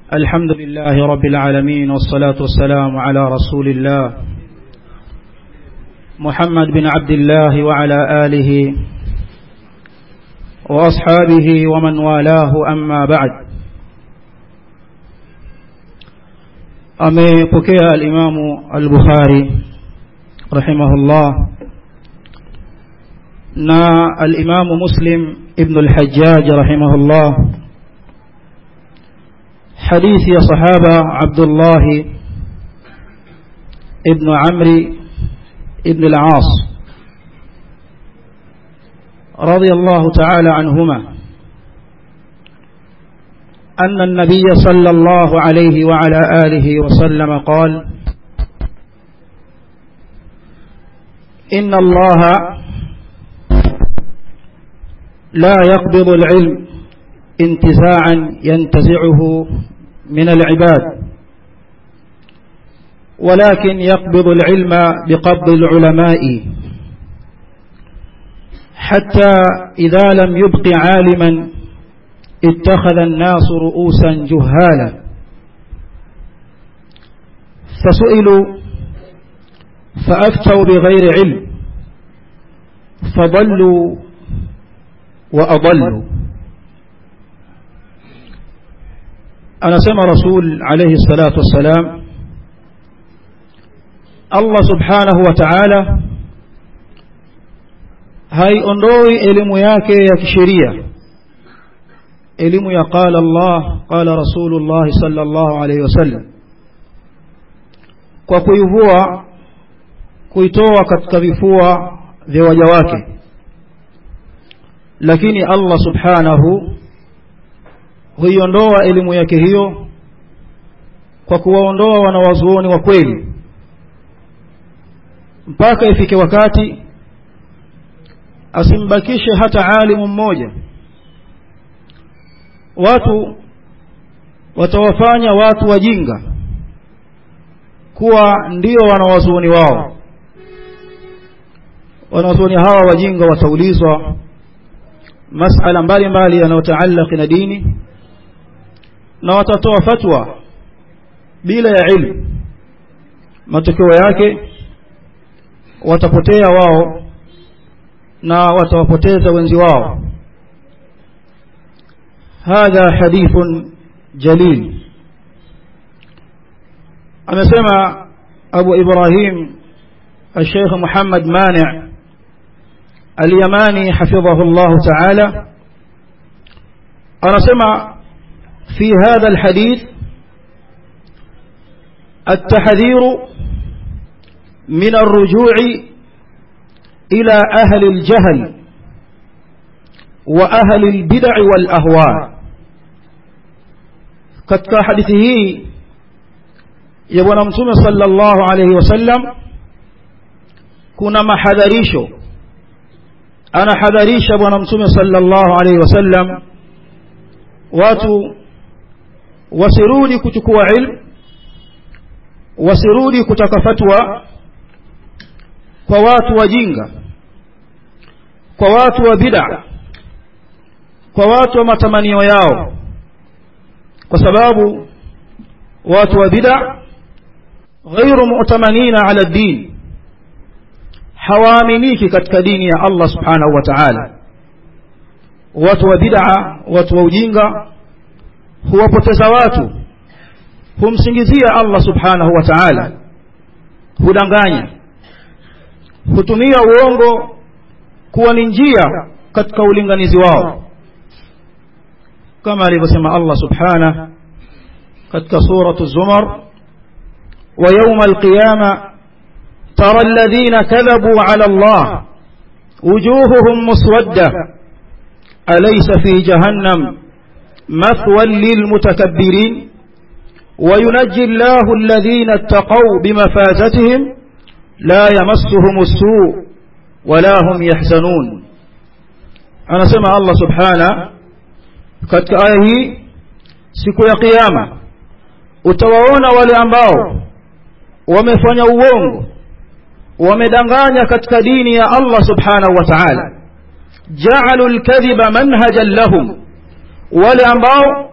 الحمد لله رب العالمين والصلاة والسلام على رسول الله محمد بن عبد الله وعلى آله وأصحابه ومن والاه أما بعد أميبكي الإمام البخاري رحمه الله نا الإمام مسلم ابن الحجاج رحمه الله حديث يا صحابة عبد الله ابن عمرو ابن العاص رضي الله تعالى عنهما أن النبي صلى الله عليه وعلى آله وسلم قال إن الله لا يقبض العلم انتزاعا ينتزعه من العباد ولكن يقبض العلم بقبض العلماء حتى إذا لم يبق عالما اتخذ الناس رؤوسا جهالا فسئلوا فأفتوا بغير علم فضلوا وأضلوا anasema rasul alayhi salatu wassalam Allah subhanahu wa ta'ala haiondoi elimu yake ya kisheria elimu ya qala Allah qala rasulullah sallallahu alayhi wasallam kwa kuivua kuitoa katika vifua vya waja wake lakini Allah subhanahu huiondoa elimu yake hiyo kwa kuwaondoa wanawazuoni wa kweli mpaka ifike wakati asimbakishe hata alimu mmoja watu watawafanya watu wajinga kuwa ndio wanawazuoni wao wanawazuoni hawa wajinga wataulizwa masala mbalimbali yanayotaallaki na dini na watatoa fatwa bila ya ilmu matokeo yake watapotea wao na watawapoteza wenzi wao hadha hadithun jalil amesema abu ibrahim الشيخ محمد مانع اليماني حفظه الله تعالى أنا سمع في هذا الحديث التحذير من الرجوع إلى أهل الجهل وأهل البدع والأهواء katika hadithi hii ya bwana mtume sallallahu alayhi wasallam kuna mahadharisho anahadharisha bwana mtume sallallahu alayhi wasallam watu wasirudi kuchukua ilmu wasirudi kutaka fatwa kwa watu wajinga kwa watu wa bid'a kwa watu wa matamanio yao kwa sababu watu wa bid'a ghairu mu'tamanina ala din hawaaminiki katika dini ya Allah subhanahu wa ta'ala watu wa bid'a watu wa ujinga huwapoteza watu humsingizia Allah subhanahu wa ta'ala hudanganya hutumia uongo kuwa ni njia katika ulinganizi wao kama alivyosema Allah subhanahu katika suratu zumar wa yawma alqiyama tara alladhina kadhabu ala Allah wujuhuhum muswadda alaysa fi jahannam مثوى للمتكبرين وينجي الله الذين اتقوا بمفازتهم لا يمسهم السوء ولا هم يحزنون أنا سمع الله سبحانه katika aya hii siku ya kiyama utawaona wale ambao wamefanya uongo wamedanganya katika dini ya Allah subhanahu wa ta'ala ja'alu al-kadhiba manhajan lahum wale ambao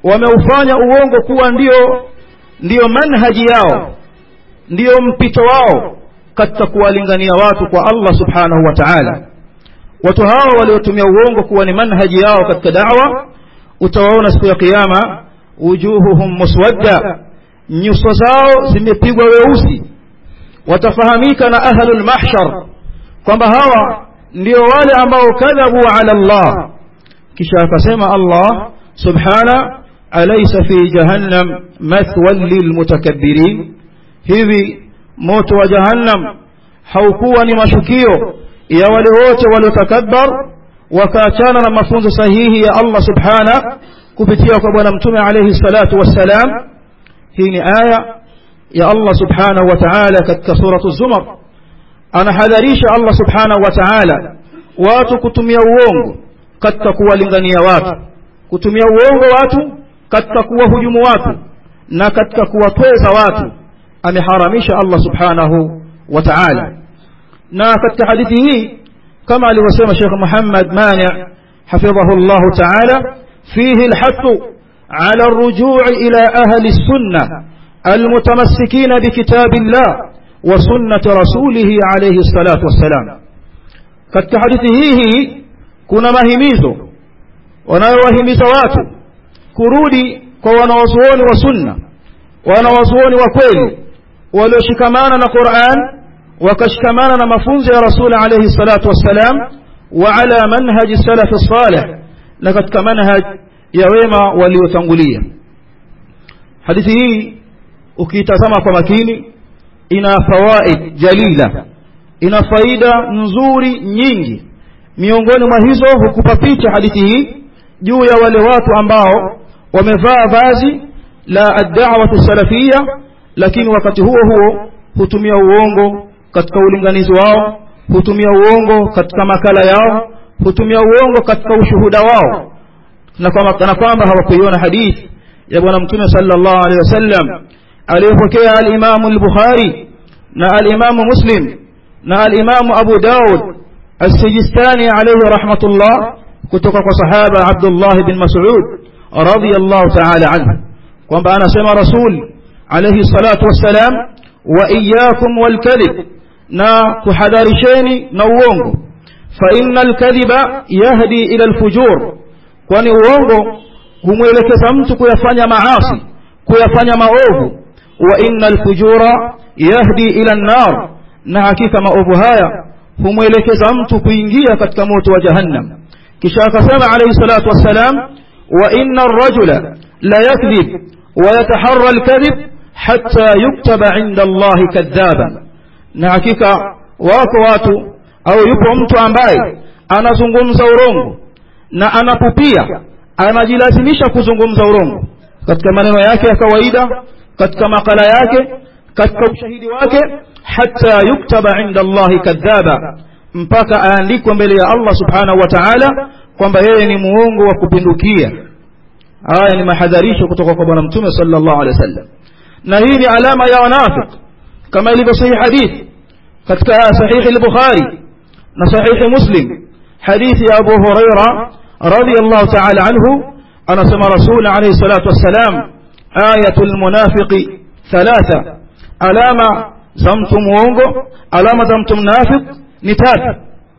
wameufanya uongo kuwa ndio ndiyo manhaji yao ndiyo mpito wao katika kuwalingania watu kwa Allah subhanahu wa ta'ala watu hao waliotumia uongo kuwa ni manhaji yao katika da'wa utawaona siku ya kiyama wujuhuhum muswadda nyuso zao zimepigwa weusi watafahamika na ahlul mahshar kwamba hawa ndio wale ambao kadhabu ala Allah kisha akasema Allah subhana alaysa fi jahannam mathwan lilmutakabbirin hivi moto wa jahannam haukuwa ni mashukio ya wale wote waliotakabbar wakaachana na mafunzo sahihi ya Allah subhana kupitia kwa bwana mtume alayhi salatu wassalam hii ni aya ya Allah subhanahu wa ta'ala katika suratu zumar anahadharisha Allah subhanahu wa ta'ala watu kutumia uongo katika kuwalingania watu kutumia uongo watu katika kuwahujumu watu na katika kuwatweza watu ameharamisha Allah subhanahu wa ta'ala na katika hadithi hii kama alivyosema Sheikh Muhammad Mani حفظه الله تعالى فيه الحث على الرجوع إلى أهل السنة المتمسكين بكتاب الله وسنة رسوله عليه الصلاة والسلام katika hadithi hii kuna mahimizo wanayowahimiza watu kurudi kwa wanawazuoni wa sunna wanawazuoni wa kweli walioshikamana na Qur'an wakashikamana na mafunzo ya Rasul alayhi salatu wassalam wa ala manhaji salafi salih na katika manhaj ya wema waliotangulia hadithi hii ukiitazama kwa makini ina fawaid jalila ina faida nzuri nyingi miongoni mwa hizo hukupa picha hadithi hii juu ya wale watu ambao wamevaa vazi la ad-da'wah salafia lakini wakati huo huo hutumia uongo katika ulinganizi wao hutumia uongo katika makala yao hutumia uongo katika ushuhuda wao na kwamba kwamba hawakuiona hadithi ya bwana mtume sallallahu alaihi wasallam aliyopokea al-Imam al-Bukhari na al-Imam Muslim na al-Imam Abu Daud as-Sijistani alayhi rahmatullah kutoka kwa sahaba Abdullah bin Mas'ud radiyallahu ta'ala anhu kwamba anasema Rasul alayhi salatu wassalam wa iyyakum wal kadhib na kuhadharisheni na uongo fa innal kadhiba yahdi ila al-fujur kwani uongo humwelekeza mtu kuyafanya maasi kuyafanya maovu wa innal fujura yahdi ila an-nar na hakika maovu haya humwelekeza mtu kuingia katika moto wa jahannam kisha akasema alayhi salatu wassalam wa inna ar-rajula la yakdhib wa yataharra al-kadhib hatta yuktaba 'inda Allah kadhaban na hakika wako watu au yupo mtu ambaye anazungumza urongo na anapupia anajilazimisha kuzungumza urongo katika maneno yake ya kawaida katika makala yake katika ushahidi wake hata yuktaba inda Allahi kadhaba mpaka aandikwe mbele ya Allah subhanahu wa ta'ala kwamba yeye ni muongo wa kupindukia haya ni mahadharisho kutoka kwa bwana mtume sallallahu alaihi wasallam na hii ni alama ya wanafik kama ilivyo sahihi hadithi katika sahihi al-Bukhari na sahihi Muslim hadithi ya Abu Huraira radiyallahu ta'ala anhu anasema rasul alayhi salatu wassalam ayatul munafiqi thalatha alama za mtu muongo alama za mtu mnafiq ni tatu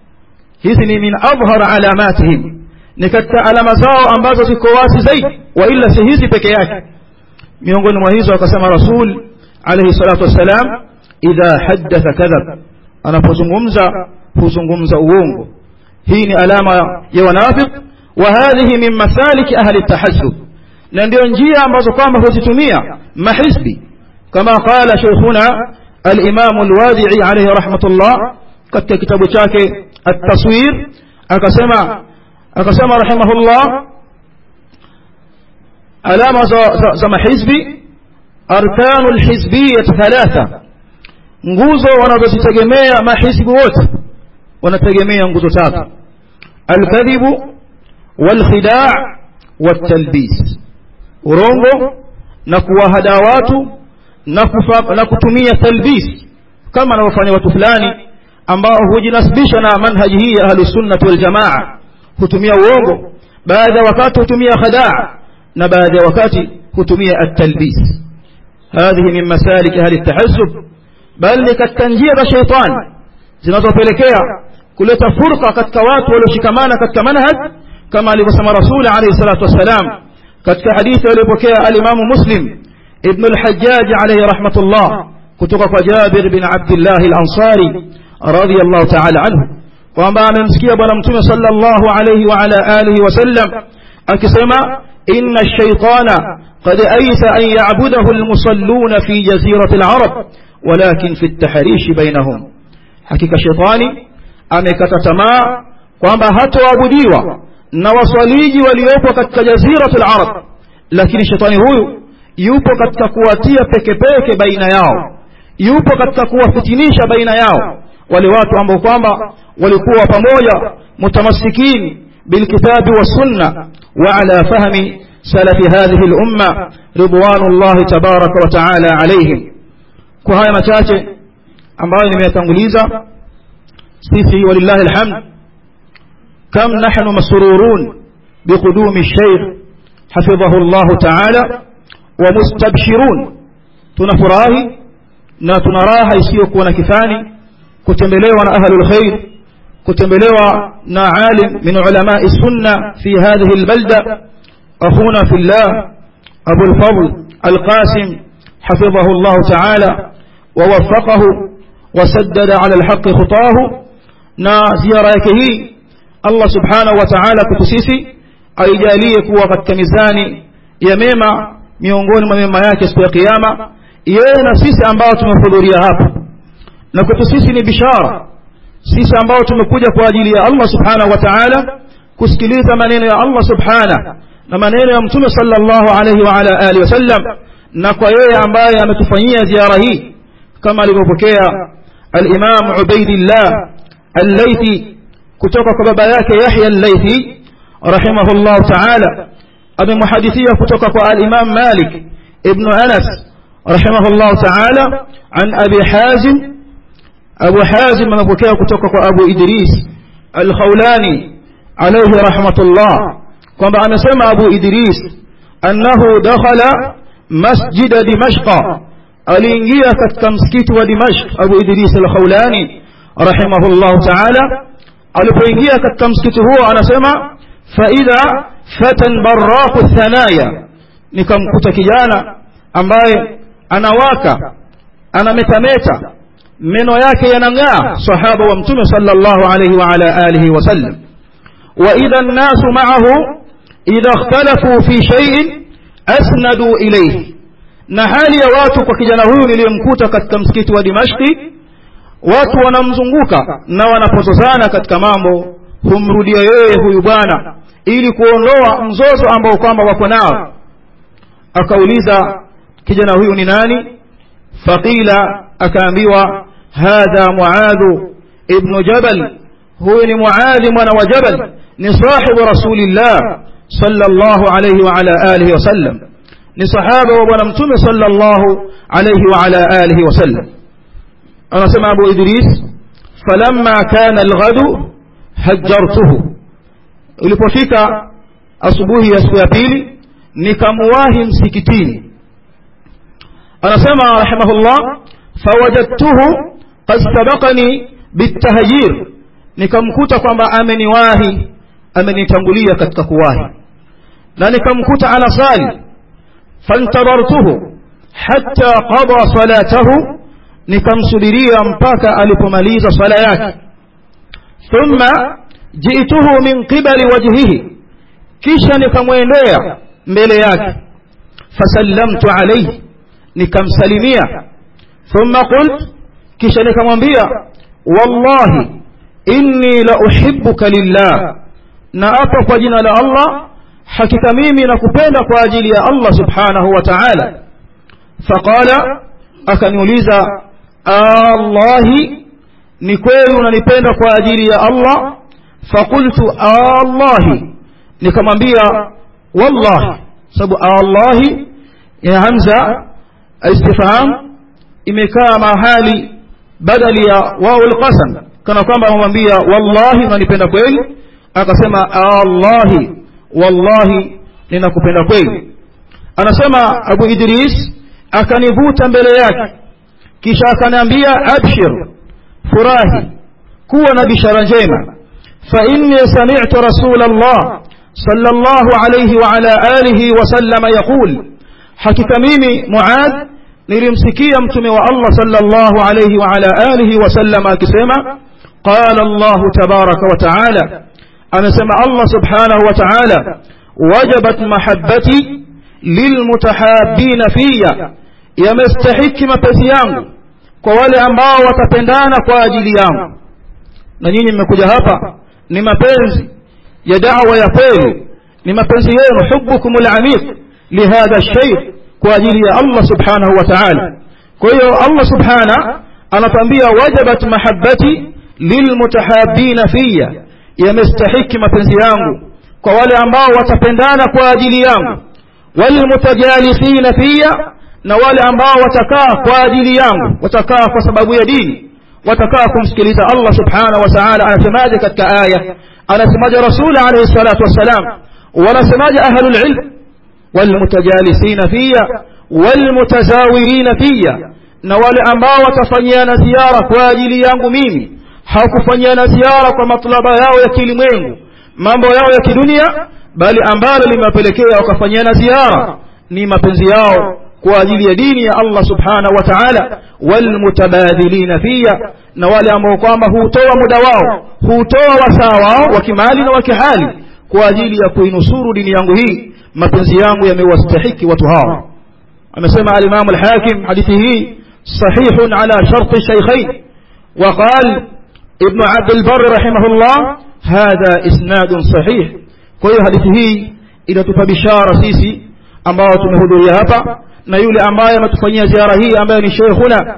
hizi ni min adhhar alamatihim ni katika alama zao ambazo ziko wazi zaidi wa illa si hizi peke yake miongoni mwa hizo akasema rasul alayhi salatu wassalam idha haddatha kadhab anapozungumza huzungumza uongo hii ni alama ya wanafiq wa hadhihi min masalik ahli at-tahassub na ndio njia ambazo kwamba huzitumia mahizbi kama qala shaykhuna al-imam al-wadi'i alayhi rahmatullah katika kitabu chake at-taswir akasema akasema rahimahullah alama za, za, za mahizbi arkanu al-hizbiyyah thalatha nguzo wanazozitegemea mahizbi wote wanategemea nguzo tatu al-kadhibu wal-khida' wat-talbis urongo na kuwahada watu na, kufa, na kutumia talbis kama anavyofanya watu fulani ambao hujinasibisha na manhaji hii ya ahlus sunnah wal jamaa hutumia uongo baadhi ya wakati hutumia khadaa na baadhi ya wakati hutumia at-talbis hadhihi min masalik ahli at-tahazzub bal ni katika njia za shaitani zinazopelekea kuleta furqa katika watu walioshikamana katika manhaj kama alivyosema rasul alayhi salatu wassalam katika hadithi aliyopokea al-Imam Muslim ibn al-Hajjaj alayhi rahmatullah kutoka kwa Jabir bin Abdullah al-Ansari radiyallahu ta'ala anhu kwamba amemsikia bwana mtume sallallahu alayhi wa ala alihi wasallam akisema inna ash-shaytana qad aysa an ya'budahu al-musalluna fi jazirati al-arab walakin fi at-tahrish bainahum hakika shaytani amekata tamaa kwamba hatoabudiwa na waswaliji waliopo katika jazirati al-arab lakini shetani huyu yupo katika kuwatia peke peke baina yao yupo katika kuwafitinisha baina yao wale watu ambao kwamba walikuwa pamoja mutamassikin bilkitabi wassunna wa ala fahmi salafi hadhihi al-umma ridwanullahi tabaraka wa taala alayhim kwa haya machache ambayo nimeyatanguliza sisi walillahi alhamd kam nahnu masrurun biqudumi الشيخ حفظه الله تعالى ومستبشرون tunafurahi na tuna raha isiyokuwa na kifani kutembelewa na ahlul khair kutembelewa na alim min ulama sunna fi hadhihi albalda akhuna fillah abu alfadl alqasim حفظه الله تعالى ووفقه وسدد على الحق خطاه na ziara yake hii Allah subhanahu wa ta'ala kutusisi aijalie kuwa katika mizani ya mema miongoni mwa mema yake siku ya kiyama yeye na sisi ambao tumehudhuria hapa na kwetu sisi ni bishara sisi ambao tumekuja kwa ajili ya Allah subhanahu wa ta'ala kusikiliza maneno ya Allah subhanahu na maneno ya mtume sallallahu alayhi wa ala alihi wasallam na kwa yeye ambaye ametufanyia ziara hii kama alivyopokea al-Imam Ubaidillah al-Laythi kutoka kwa baba yake Yahya al-Laythi rahimahullah ta'ala amemhadithia kutoka kwa al-Imam Malik ibn Anas rahimahullah ta'ala an Abi Hazim Abu Hazim amepokea kutoka kwa Abu Idris al-Khawlani alayhi rahmatullah kwamba amesema Abu Idris annahu dakhala masjid Dimashq aliingia katika msikiti wa Dimashq Abu Idris al-Khawlani rahimahullah ta'ala alipoingia katika msikiti huo anasema faida fatan barraqu thanaya nikamkuta kijana ambaye anawaka anametameta meno yake yanang'aa sahaba wa mtume sallallahu alayhi wa ala alihi wasallam wa idha an-nasu ma'ahu idha ikhtalafu fi shay'in asnadu ilayhi na hali ya watu kwa kijana huyu niliyemkuta katika msikiti wa Dimashqi watu wanamzunguka na wanapozozana katika mambo humrudia yeye huyu bwana ili kuondoa mzozo ambao kwamba wako nao akauliza kijana huyu ni nani faqila akaambiwa hadha muadhu ibnu jabal huyu ni muadhi mwana wa jabal ni sahibu rasulillah sallallahu alayhi wa ala alihi wasallam ni sahaba wa bwana mtume sallallahu alayhi wa ala alihi wasallam anasema abu idris falamma kana alghadu hajjartuhu ulipofika asubuhi ya siku ya pili nikamuwahi msikitini anasema rahimahullah fawajadtuhu qad sabaqani bitahjir nikamkuta kwamba ameniwahi amenitangulia katika kuwahi na nikamkuta anasali fantadartuhu hatta qada salatahu nikamsubiria mpaka alipomaliza sala yake thumma jiituhu min qibali wajhihi kisha nikamwendea mbele yake fasallamtu alayhi nikamsalimia thumma qult kisha nikamwambia wallahi inni la uhibbuka lillah na apa kwa jina la Allah hakika mimi nakupenda kwa ajili ya Allah subhanahu wa ta'ala faqala akaniuliza Allahi ni kweli unanipenda kwa ajili ya Allah faqultu Allahi nikamwambia wallahi sababu Allahi ya hamza istifham imekaa mahali badali ya wao alqasam kana kwamba amemwambia wallahi unanipenda kweli akasema Allahi wallahi ninakupenda kweli anasema abu idris akanivuta mbele yake kisha akaniambia abshir furahi kuwa na bishara njema fa inni sami'tu rasul allah sallallahu alayhi wa ala alihi wa sallama yaqul hakika mimi muad nilimsikia mtume wa allah sallallahu alayhi wa ala alihi wa sallama akisema qala allah tabaraka wa taala amesema allah subhanahu wa taala wajabat mahabbati lilmutahabina fiya yamestahiki mapenzi yangu kwa wale ambao watapendana kwa ajili yangu na nyinyi mmekuja hapa ni mapenzi ya da'wa ya kweli ni mapenzi yenu hubbukum al-amiq lihadha shay kwa ajili ya Allah subhanahu wa ta'ala kwa hiyo Allah subhana anatambia wajabat mahabbati lilmutahabina fiya yamestahiki mapenzi yangu kwa wale ambao watapendana kwa ajili yangu walmutajalisina fiya na wale ambao watakaa kwa ajili yangu watakaa kwa sababu ya dini watakaa kumsikiliza Allah subhanahu wa ta'ala anasemaje katika aya anasemaje rasul alayhi salatu wassalam wanasemaje ahlul ilm walmutajalisina fiya walmutazawirina fiya na wale ambao watafanyiana ziara kwa ajili yangu mimi hawakufanyiana ziara kwa matlaba yao ya kilimwengu mambo yao ya kidunia bali ambalo limewapelekea wakafanyiana ziara ni mapenzi yao kwa ajili ya dini ya Allah subhanahu wa ta'ala walmutabadhilina fiya na wale ambao kwamba hutoa muda wao hutoa wasaa wao wa kimali na wa kihali kwa ajili ya kuinusuru dini yangu hii mapenzi yangu yamewastahiki watu hao amesema al-Imam al-Hakim hadithi hii sahihun ala sharti shaykhain وقال ابن عبد البر رحمه الله هذا إسناد صحيح kwa hiyo hadithi hii inatupa bishara sisi ambao tumehudhuria hapa na yule ambaye ametufanyia ziara hii ambaye ni sheikhuna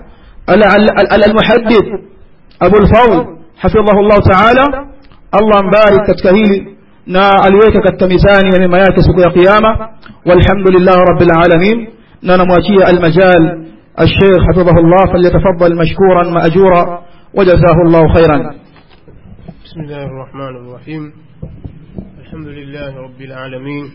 almuhaddith Abu al-Fadl hafidhahu Allah ta'ala Allah mbarik katika hili na aliweka katika mizani ya mema yake siku ya kiyama walhamdulillah rabbil alamin na namwachia almajal الشيخ حفظه الله فليتفضل مشكورا مأجورا وجزاه الله خيرا بسم الله الرحمن الرحيم الحمد لله رب العالمين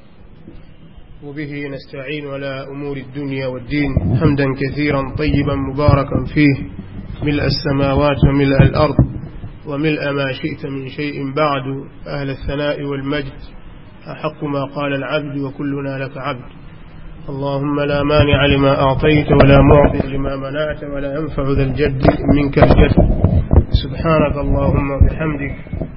وبه نستعين على أمور الدنيا والدين حمدا كثيرا طيبا مباركا فيه ملء السماوات وملء الأرض وملء ما شئت من شيء بعد أهل الثناء والمجد أحق ما قال العبد وكلنا لك عبد اللهم لا مانع لما أعطيت ولا معطي لما منعت ولا ينفع ذا الجد منك الجد سبحانك اللهم وبحمدك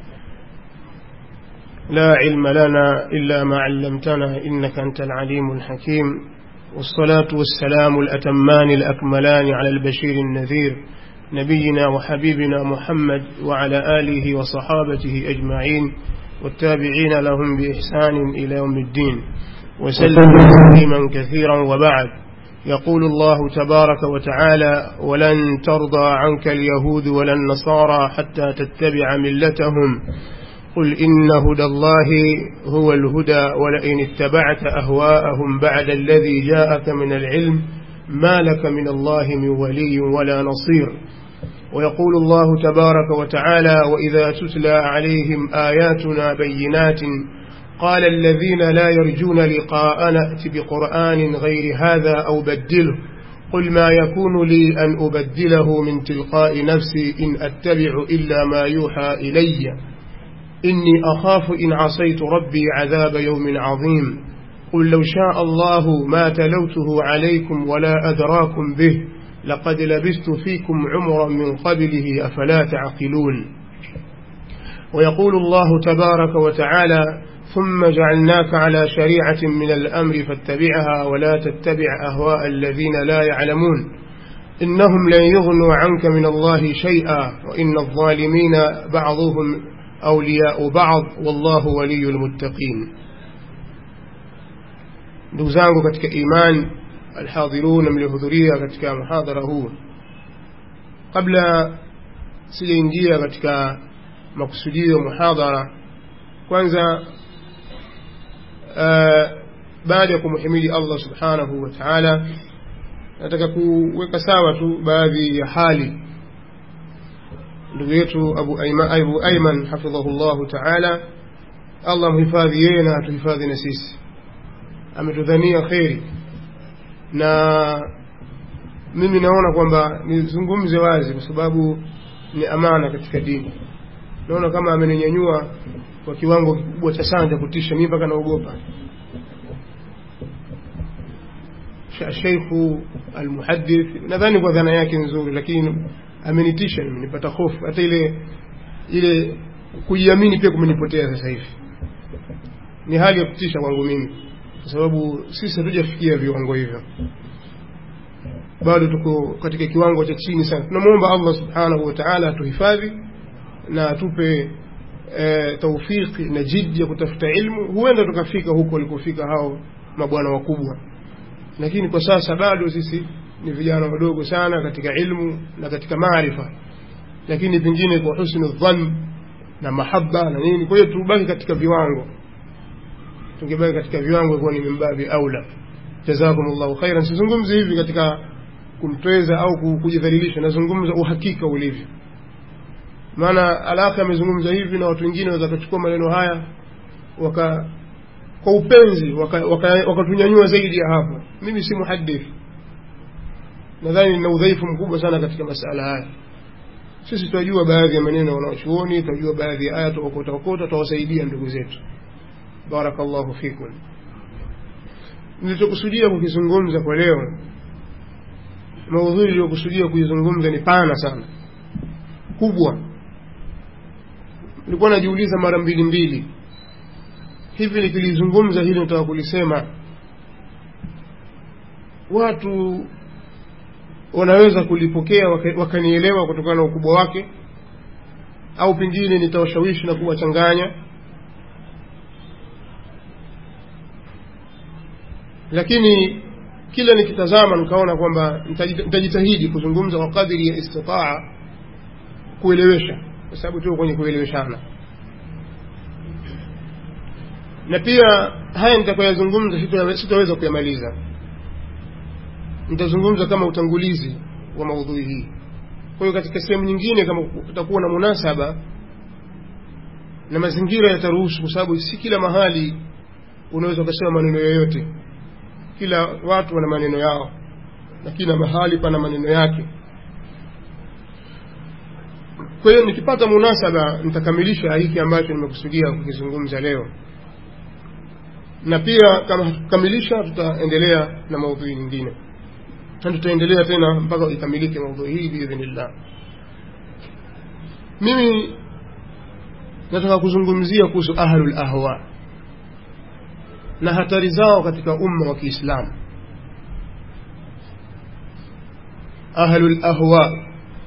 لا علم لنا إلا ما علمتنا إنك أنت العليم الحكيم والصلاة والسلام الأتمان الأكملان على البشير النذير نبينا وحبيبنا محمد وعلى آله وصحابته أجمعين والتابعين لهم بإحسان إلى يوم الدين وسلم تسليما كثيرا وبعد يقول الله تبارك وتعالى ولن ترضى عنك اليهود ولا النصارى حتى تتبع ملتهم قل إن هدى الله هو الهدى ولئن اتبعت أهواءهم بعد الذي جاءك من العلم ما لك من الله من ولي ولا نصير ويقول الله تبارك وتعالى وإذا تتلى عليهم آياتنا بينات قال الذين لا يرجون لقاء نأت بقرآن غير هذا أو بدله قل ما يكون لي أن أبدله من تلقاء نفسي إن أتبع إلا ما يوحى إلي إني أخاف إن عصيت ربي عذاب يوم عظيم قل لو شاء الله ما تلوته عليكم ولا أدراكم به لقد لبست فيكم عمرا من قبله أفلا تعقلون ويقول الله تبارك وتعالى ثم جعلناك على شريعة من الأمر فاتبعها ولا تتبع أهواء الذين لا يعلمون إنهم لن يغنوا عنك من الله شيئا وإن الظالمين بعضهم أولياء بعض والله ولي المتقين دوزانgu katika iman alhadhirun mliohudhuria katika muhadhara huu kabla sijaingia katika makusudio muhadhara kwanza baada ya kumhimidi Allah subhanahu wa ta'ala nataka kuweka sawa tu baadhi ya hali ndugu yetu Abu Ayman, Abu Ayman hafidhahu Allah ta'ala Allah mhifadhi yeye na atuhifadhi na sisi ametudhania kheri na mimi naona kwamba nizungumze wazi kwa sababu ni amana katika dini naona kama ameninyanyua kwa kiwango kikubwa cha sana cha kutisha mimi mpaka naogopa sheikhu almuhadith nadhani kwa dhana yake nzuri lakini amenitisha mimi nipata hofu hata ile ile kujiamini pia kumenipotea sasa hivi ni hali ya kutisha kwangu mimi kwa sababu sisi hatujafikia viwango hivyo bado tuko katika kiwango cha chini sana tunamwomba allah subhanahu wa taala atuhifadhi na atupe e, taufiki na jidi ya kutafuta ilmu huenda tukafika huko walikofika hao mabwana wakubwa lakini kwa sasa bado sisi ni vijana wadogo sana katika ilmu na katika maarifa lakini pengine kwa husnu dhann na mahaba na nini kwa hiyo tubaki katika viwango tungebaki katika viwango kuwa ni mimbabi aula jazakum llahu khairan sizungumzi hivi katika kumtweza au kujidhalilisha nazungumza uhakika ulivyo maana alaka amezungumza hivi na watu wengine waweza kuchukua maneno haya waka kwa upenzi wakatunyanyua waka, waka zaidi ya hapo mimi si muhadith nadhani nina udhaifu mkubwa sana katika masala haya sisi tunajua baadhi ya maneno wanaochuoni tunajua baadhi ya aya tuokota tutawasaidia ndugu zetu barakallahu fikum nilichokusudia kukizungumza kwa leo maudhui iliyokusudia kuizungumza ni pana sana kubwa nilikuwa najiuliza mara mbili mbili hivi nikilizungumza hili nataka kulisema watu wanaweza kulipokea wakanielewa kutokana na ukubwa wake au pengine nitawashawishi na kuwachanganya lakini kila nikitazama nikaona kwamba nitajitahidi kuzungumza kwa kadiri ya istitaa kuelewesha kwa sababu tuko kwenye kueleweshana na pia haya nitakayoyazungumza sitaweza kuyamaliza nitazungumza kama utangulizi wa maudhui hii kwa hiyo katika sehemu nyingine kama kutakuwa na munasaba na mazingira yataruhusu kwa sababu si kila mahali unaweza ukasema maneno yoyote kila watu wana maneno yao na kila mahali pana maneno yake kwa hiyo nikipata munasaba nitakamilisha hiki ambacho nimekusudia kukizungumza leo na pia kama hatukamilisha tutaendelea na maudhui nyingine na tutaendelea tena mpaka ikamilike maudhui hii biidhnillah mimi nataka kuzungumzia kuhusu ahlul ahwa na hatari zao katika umma wa kiislamu ahlul ahwa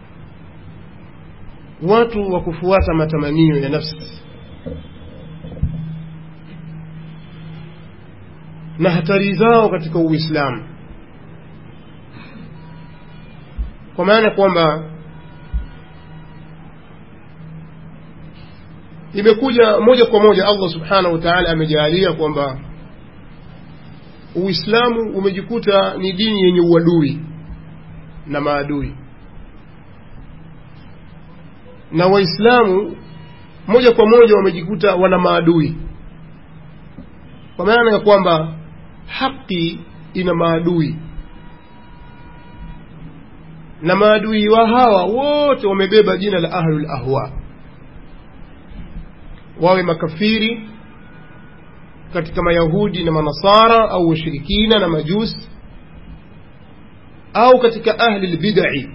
watu wa kufuata matamanio ya nafsi na hatari zao katika uislamu kwa maana kwamba imekuja moja kwa moja allah subhanahu wa taala amejaalia kwamba uislamu umejikuta ni dini yenye uadui na maadui na waislamu moja kwa moja wamejikuta wana maadui kwa maana ya kwamba haki ina maadui na maadui wa hawa wote wamebeba jina la ahlul ahwa wawe makafiri katika mayahudi na manasara au washirikina na majusi au katika ahli lbidai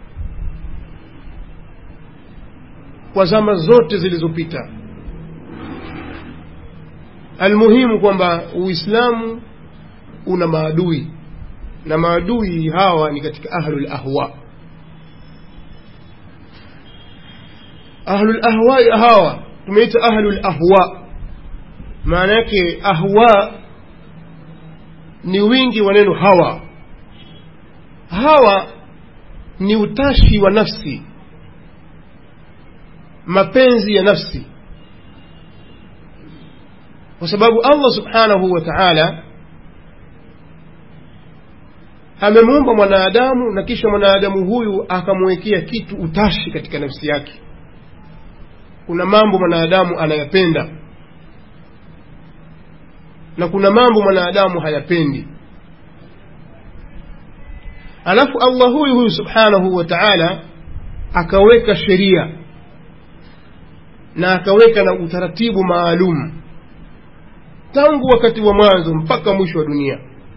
kwa zama zote zilizopita almuhimu kwamba uislamu una maadui na maadui hawa ni katika ahlul ahwa ahlul ahwai hawa tumeita ahlul ahwa maana yake ahwa ni wingi wa neno hawa hawa ni utashi wa nafsi mapenzi ya nafsi kwa sababu allah subhanahu wa taala amemuumba mwanadamu na kisha mwanadamu huyu akamwekea kitu utashi katika nafsi yake kuna mambo mwanadamu anayapenda na kuna mambo mwanadamu hayapendi alafu allah huyu huyu subhanahu wa taala akaweka sheria na akaweka na utaratibu maalum tangu wakati wa mwanzo mpaka mwisho wa dunia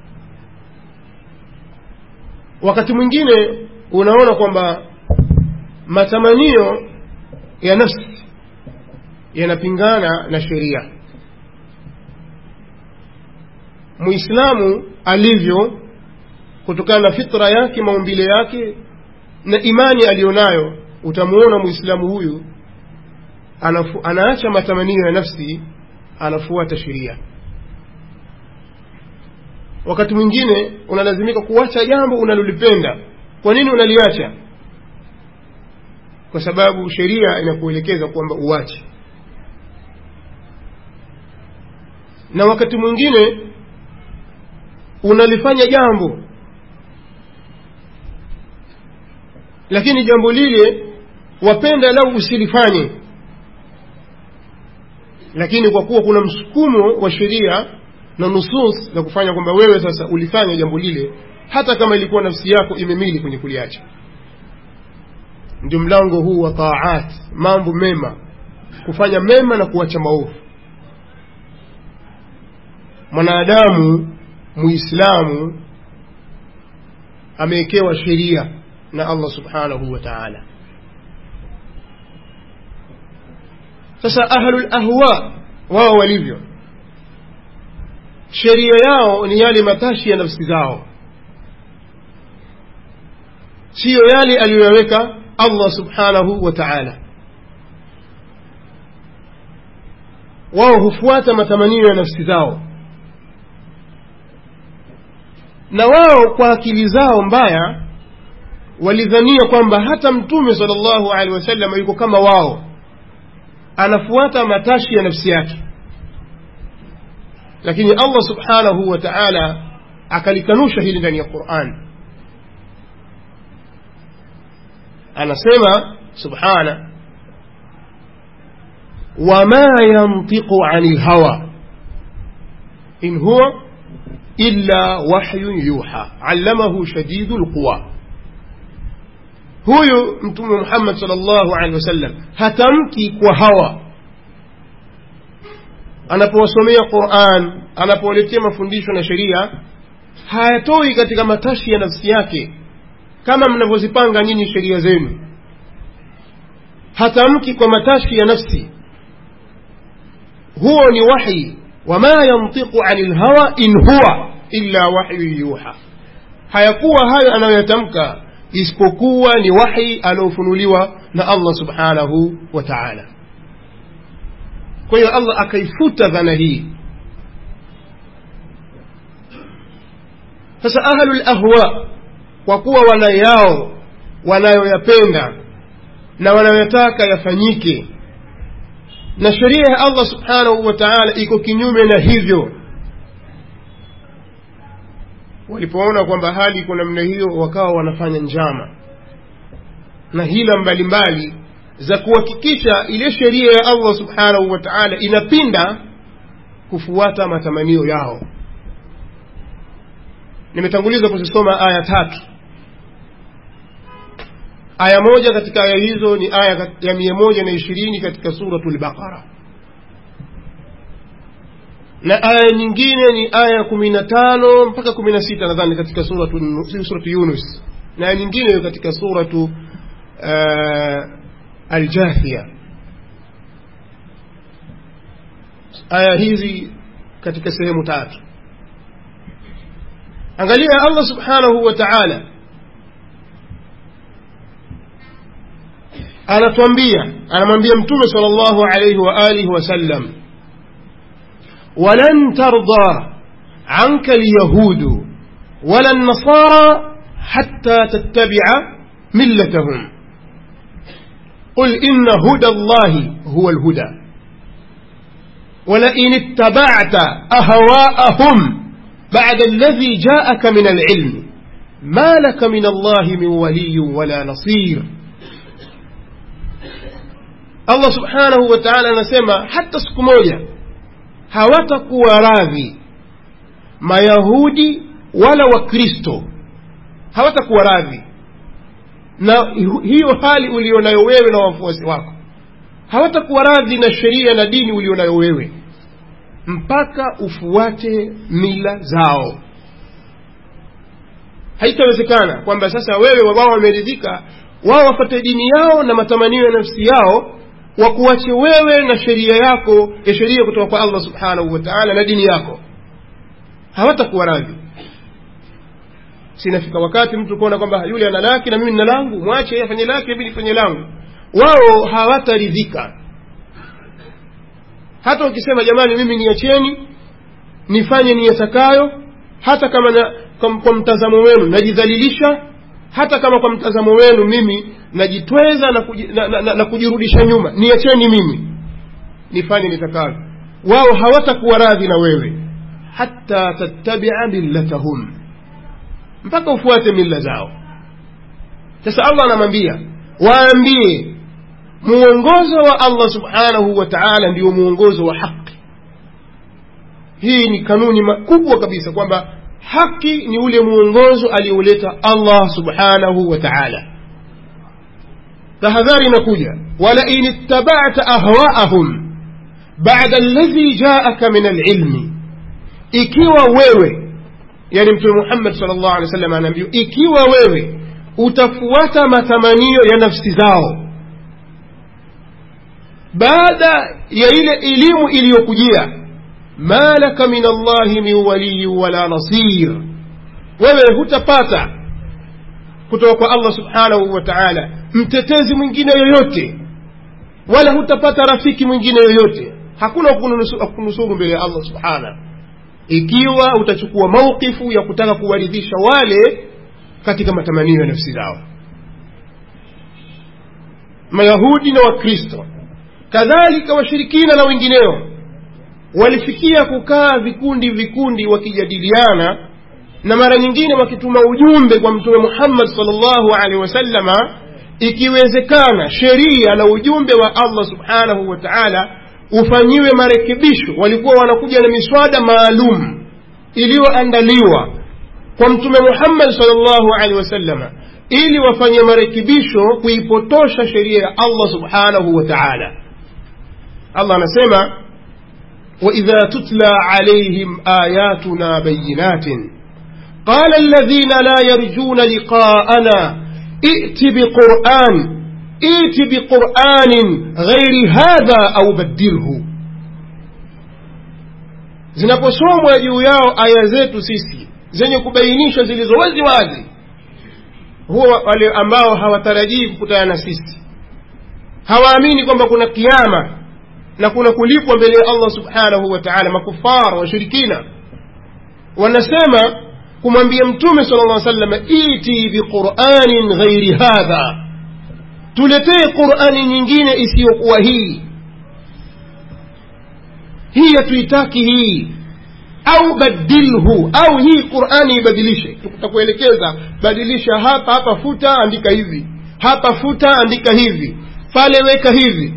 wakati mwingine unaona kwamba matamanio ya nafsi yanapingana na sheria muislamu alivyo kutokana na fitra yake maumbile yake na imani aliyonayo utamuona muislamu huyu anafu, anaacha matamanio ya nafsi anafuata sheria wakati mwingine unalazimika kuacha jambo unalolipenda kwa nini unaliacha kwa sababu sheria inakuelekeza kwamba uache na wakati mwingine unalifanya jambo lakini jambo lile wapenda lau usilifanye lakini kwa kuwa kuna msukumo wa sheria na nusus za kufanya kwamba wewe sasa ulifanya jambo lile hata kama ilikuwa nafsi yako imemili kwenye kuliacha ndio mlango huu wa taat mambo mema kufanya mema na kuacha maovu mwanadamu muislamu amewekewa sheria na allah subhanahu wa taala sasa ahlul ahwa wao walivyo sheria yao ni yale matashi ya nafsi zao siyo yale aliyoyaweka allah subhanahu wa taala wao hufuata matamanio ya nafsi zao na wao kwa akili zao mbaya walidhania kwamba hata mtume sala llahu alehi wasallam yuko kama wao anafuata matashi ya nafsi yake lakini allah subhanahu wa taala akalikanusha hili ndani ya quran anasema subhana wama yantiqu ani lhawa in huwa illa wahyun yuha allamahu shadidu lquwa huyu mtume muhammad sal llahu alehi wasallam hatamki kwa hawa anapowasomea quran anapowaletea mafundisho na sheria hayatoi katika matashi ya nafsi yake kama mnavyozipanga nyinyi sheria zenu hatamki kwa matashi ya nafsi huo ni wahyi wama yantiqu ani lhawa in huwa illa wahyu yuha hayakuwa hayo anayoyatamka isipokuwa ni wahi aliofunuliwa na allah subhanahu wa taala kwa hiyo allah akaifuta dhana hii sasa ahlu lahwa kwa kuwa wana yao wanayoyapenda na wanayoyataka yafanyike na sheria ya allah subhanahu wa taala iko kinyume na hivyo walipoona kwamba hali iko namna hiyo wakawa wanafanya njama na hila mbalimbali za kuhakikisha ile sheria ya allah subhanahu wa taala inapinda kufuata matamanio yao nimetanguliza kuzisoma aya tatu aya moja katika aya hizo ni aya ya mia moja na ishirini katika suratu lbaqara na aya nyingine ni aya kumi na tano mpaka kumi na sita nadhani katika suratu, suratu yunus na aya nyingine katika suratu uh, aljathia aya hizi katika sehemu tatu angalia allah subhanahu wa taala anatuambia anamwambia mtume sala llahu alaihi wa alihi wasallam ولن ترضى عنك اليهود ولا النصارى حتى تتبع ملتهم قل إن هدى الله هو الهدى ولئن اتبعت أهواءهم بعد الذي جاءك من العلم ما لك من الله من ولي ولا نصير الله سبحانه وتعالى نسمى حتى سكمويا hawatakuwa radhi mayahudi wala wakristo hawatakuwa radhi na hiyo hali ulionayo wewe na wafuasi wako hawatakuwa radhi na sheria na dini ulionayo wewe mpaka ufuate mila zao haitawezekana kwamba sasa wewe wao wameridhika wao wafate dini yao na matamanio ya nafsi yao wakuache wewe na sheria yako ya sheria kutoka kwa allah subhanahu wa taala na dini yako hawatakuwa radhi sinafika wakati mtu kuona kwamba yule ana lake na mimi nina langu mwache yeye afanye lake mimi nifanye langu wao hawataridhika hata ukisema jamani mimi niacheni nifanye niyatakayo hata kama na, kwa, kwa mtazamo wenu najidhalilisha hata kama kwa mtazamo wenu mimi najitweza na, kuji, na, na, na, na kujirudisha nyuma niacheni mimi nifanye nitakavyo wao hawatakuwa radhi na wewe hata tattabia millatahum mpaka ufuate mila zao sasa allah anamwambia waambie muongozo wa allah subhanahu wa taala ndio muongozo wa haki hii ni kanuni kubwa kabisa kwamba haki ni ule muongozo alioleta allah subhanahu wa taala tahadhari inakuja walain ittabata ahwaahum bada alladhi jaaka min alilmi ikiwa wewe yani mtume muhammad sal llahu alehi wa sallam anaambiwa ikiwa wewe utafuata matamanio ya nafsi zao baada ya ile elimu iliyokujia ma laka min allahi min waliyi wala nasir wewe hutapata kutoka kwa allah subhanahu wa taala mtetezi mwingine yoyote wala hutapata rafiki mwingine yoyote hakuna kunusuru mbele ya allah subhanahu ikiwa utachukua mauqifu ya kutaka kuwaridhisha wale katika matamanio ya nafsi zao mayahudi na wakristo kadhalika washirikina na wengineo walifikia kukaa vikundi vikundi wakijadiliana na mara nyingine wakituma ujumbe kwa mtume muhammad salllahu alehi wasallama ikiwezekana sheria na ujumbe wa allah subhanahu wa taala ufanyiwe marekebisho walikuwa wanakuja na miswada maalum iliyoandaliwa kwa mtume muhammad salllahu alehi wasallama ili wafanye marekebisho kuipotosha sheria ya allah subhanahu wa taala allah anasema واذا تتلى عليهم اياتنا بينات قال الذين لا يرجون لقاءنا ائت بقران ائت بقران غير هذا او بدله zinaposomwa juu yao aya zetu sisi zenye kubainisha zilizo wazi wazi huwa wale ambao hawatarajii kukutana na sisi hawaamini kwamba kuna kiama na kuna kulipwa mbele ya allah subhanahu wa taala makufar washirikina wanasema kumwambia mtume sala llah salama iti biquranin ghairi hadha tuletee qurani nyingine isiyokuwa hii hii hatuitaki hii au badilhu au hii qurani ibadilishe tutakuelekeza badilisha hapa hapa futa andika hivi hapa futa andika hivi pale weka hivi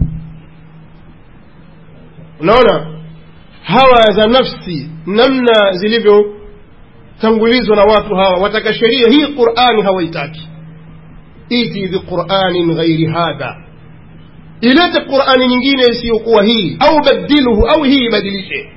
unaona hawa za nafsi namna zilivyotangulizwa na watu hawa wataka sheria hii qurani hawaitaki iti biquranin ghairi hadha ilete qurani nyingine isiyokuwa hii au badilhu au hii ibadilishe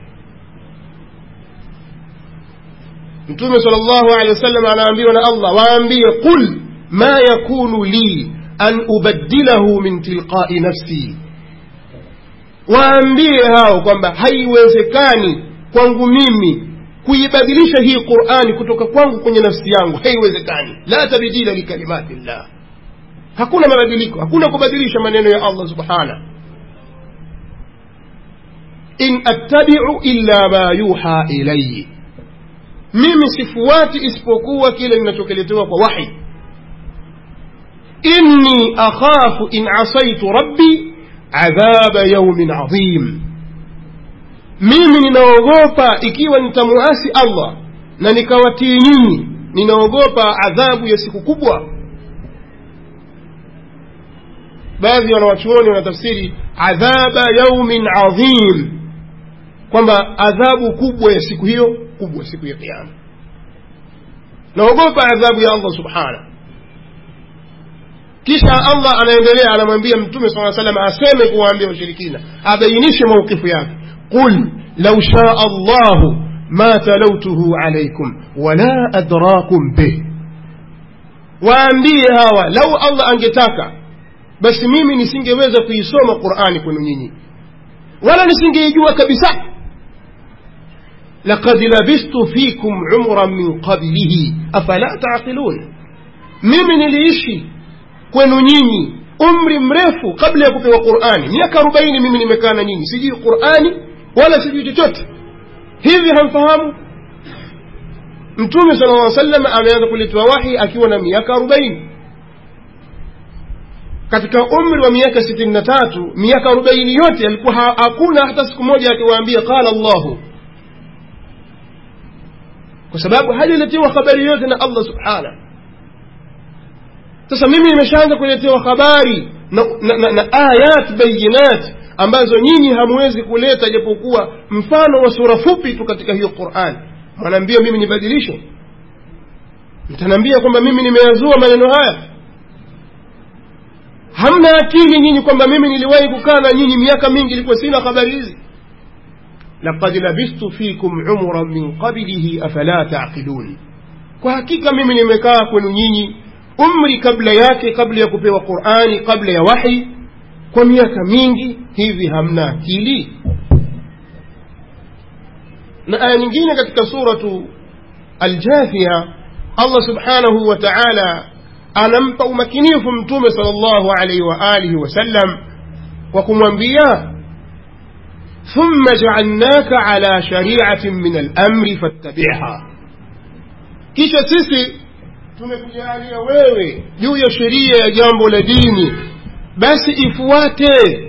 mtume sal llahu alehi wasallam anaambiwa na allah waambie qul ma yakunu li an ubaddilahu min tilqai nafsi waambie hao kwamba haiwezekani kwangu mimi kuibadilisha hii qurani kutoka kwangu kwenye nafsi yangu haiwezekani la tabdila likalimati llah hakuna mabadiliko hakuna kubadilisha maneno ya allah subhana in attabiu illa ma yuha ilayi mimi sifuati isipokuwa kile ninachokeletewa kwa wahi inni akhafu in asaitu rabbi adhaba yaumin adhim mimi ninaogopa ikiwa nitamuasi allah na nikawatii nyinyi ninaogopa adhabu ya siku kubwa baadhi ya wanawachuoni wanatafsiri adhaba yaumin adhim kwamba adhabu kubwa ya siku hiyo mkubwa siku ya kiama naogopa adhabu ya allah subhanahu kisha allah anaendelea anamwambia mtume saa salam aseme kuwaambia washirikina abainishe maukifu yake qul lau shaa allahu ma talautuhu alaikum wala adrakum bih waambie hawa lau allah angetaka basi mimi nisingeweza kuisoma qurani kwenu nyinyi wala nisingeijua kabisa لقد لبست فيكم عمرا من قبله أفلا تعقلون mimi niliishi kwenu nyinyi umri mrefu kabla ya kupewa qurani miaka arobaini mimi nimekaa na nyinyi sijui qurani wala sijui chochote hivi hamfahamu mtume sala lla salam ameanza kuletewa wahi akiwa na miaka arobaini katika umri wa miaka sitini na tatu miaka arobaini yote alikuwa hakuna hata siku moja akiwaambia qala llahu kwa sababu hajaletewa habari yote na allah subhanahu sasa mimi nimeshaanza kuletewa habari na, na, na, na ayat bayinat ambazo nyinyi hamwezi kuleta japokuwa mfano wa sura fupi tu katika hiyo quran mwanaambia mimi nibadilishe mtanaambia kwamba mimi nimeyazua maneno haya hamna akili nyinyi kwamba mimi niliwahi kukaa na nyinyi miaka mingi ilikuwa sina habari hizi لقد لبثت فيكم عمرا من قبله أفلا تعقلون kwa hakika mimi nimekaa kwenu nyinyi umri kabla yake kabla ya kupewa qurani kabla ya wahi kwa miaka mingi hivi hamna akili na aya nyingine katika suratu aljathia allah subhanahu wa taala anampa umakinifu mtume sal llahu alaihi wa alihi wasallam kwa kumwambia ثم جعلناك على شريعة من الأمر فاتبعها kisha sisi tumekujalia wewe juu ya sheria ya jambo la dini basi ifuate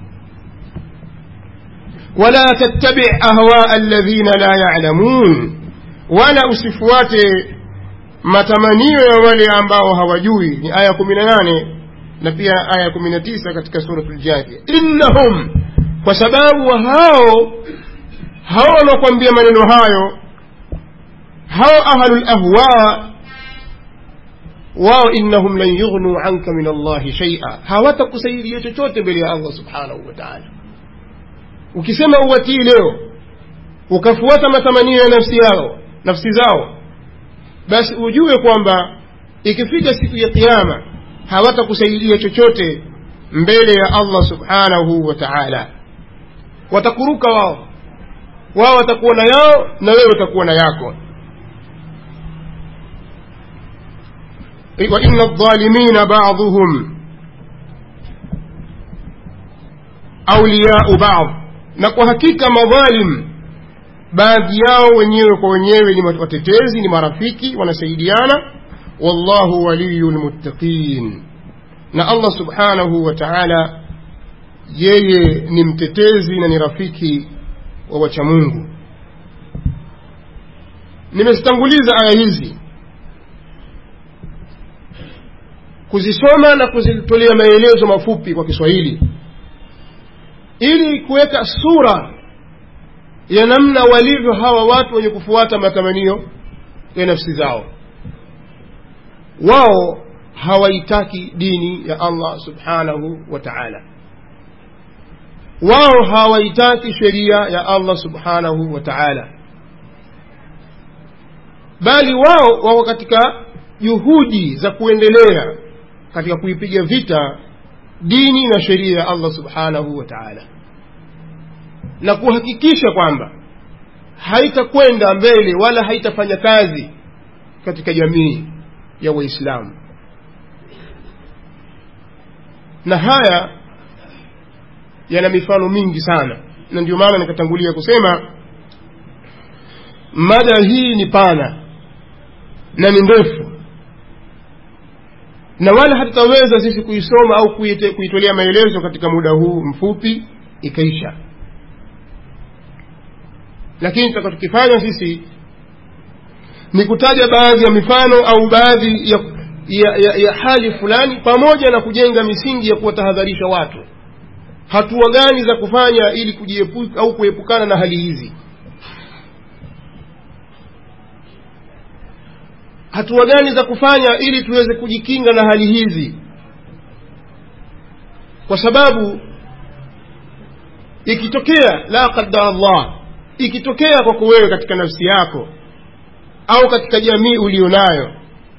wala tattabi ahwaa alladhina la yalamun wala usifuate matamanio ya wale ambao hawajui ni aya kumi na nane na pia aya kumi na tisa katika suratu ljathia innahum kwa sababu hao hao wanaokwambia maneno hayo hao ahlu lahwa wao innahum lan yughnuu anka min allahi shaia hawatakusaidia chochote mbele ya allah subhanahu wa taala ukisema uwatii leo ukafuata matamanio ya nafsi yao nafsi zao basi ujue kwamba ikifika siku ya kiama hawatakusaidia chochote mbele ya allah subhanahu wa taala watakuruka wao wao watakuwa na yao na wewe utakuwa na yako وإن الظالمين بعضهم أولياء بعض نكو حقيقة مظالم baadhi yao wenyewe kwa wenyewe ni watetezi ni marafiki wanasaidiana wallahu waliyu lmuttaqin na allah subhanahu wa taala yeye ni mtetezi na ni rafiki wa wachamungu nimezitanguliza aya hizi kuzisoma na kuzitolea maelezo mafupi kwa kiswahili ili kuweka sura ya namna walivyo hawa watu wenye kufuata matamanio ya nafsi zao wao hawaitaki dini ya allah subhanahu wa taala wao hawaitaki sheria ya allah subhanahu wa taala bali wao wako katika juhudi za kuendelea katika kuipiga vita dini na sheria ya allah subhanahu wa taala na kuhakikisha kwamba haitakwenda mbele wala haitafanya kazi katika jamii ya waislamu na haya yana mifano mingi sana na ndio maana nikatangulia kusema mada hii ni pana na ni ndefu na wala hatutaweza sisi kuisoma au kuitolea maelezo katika muda huu mfupi ikaisha lakini tutakachokifanya sisi ni kutaja baadhi ya mifano au baadhi ya, ya, ya, ya hali fulani pamoja na kujenga misingi ya kuwatahadharisha watu hatua gani za kufanya ili kujiepuka au kuepukana na hali hizi hatua gani za kufanya ili tuweze kujikinga na hali hizi kwa sababu ikitokea la qadara Allah ikitokea kwako wewe katika nafsi yako au katika jamii ulionayo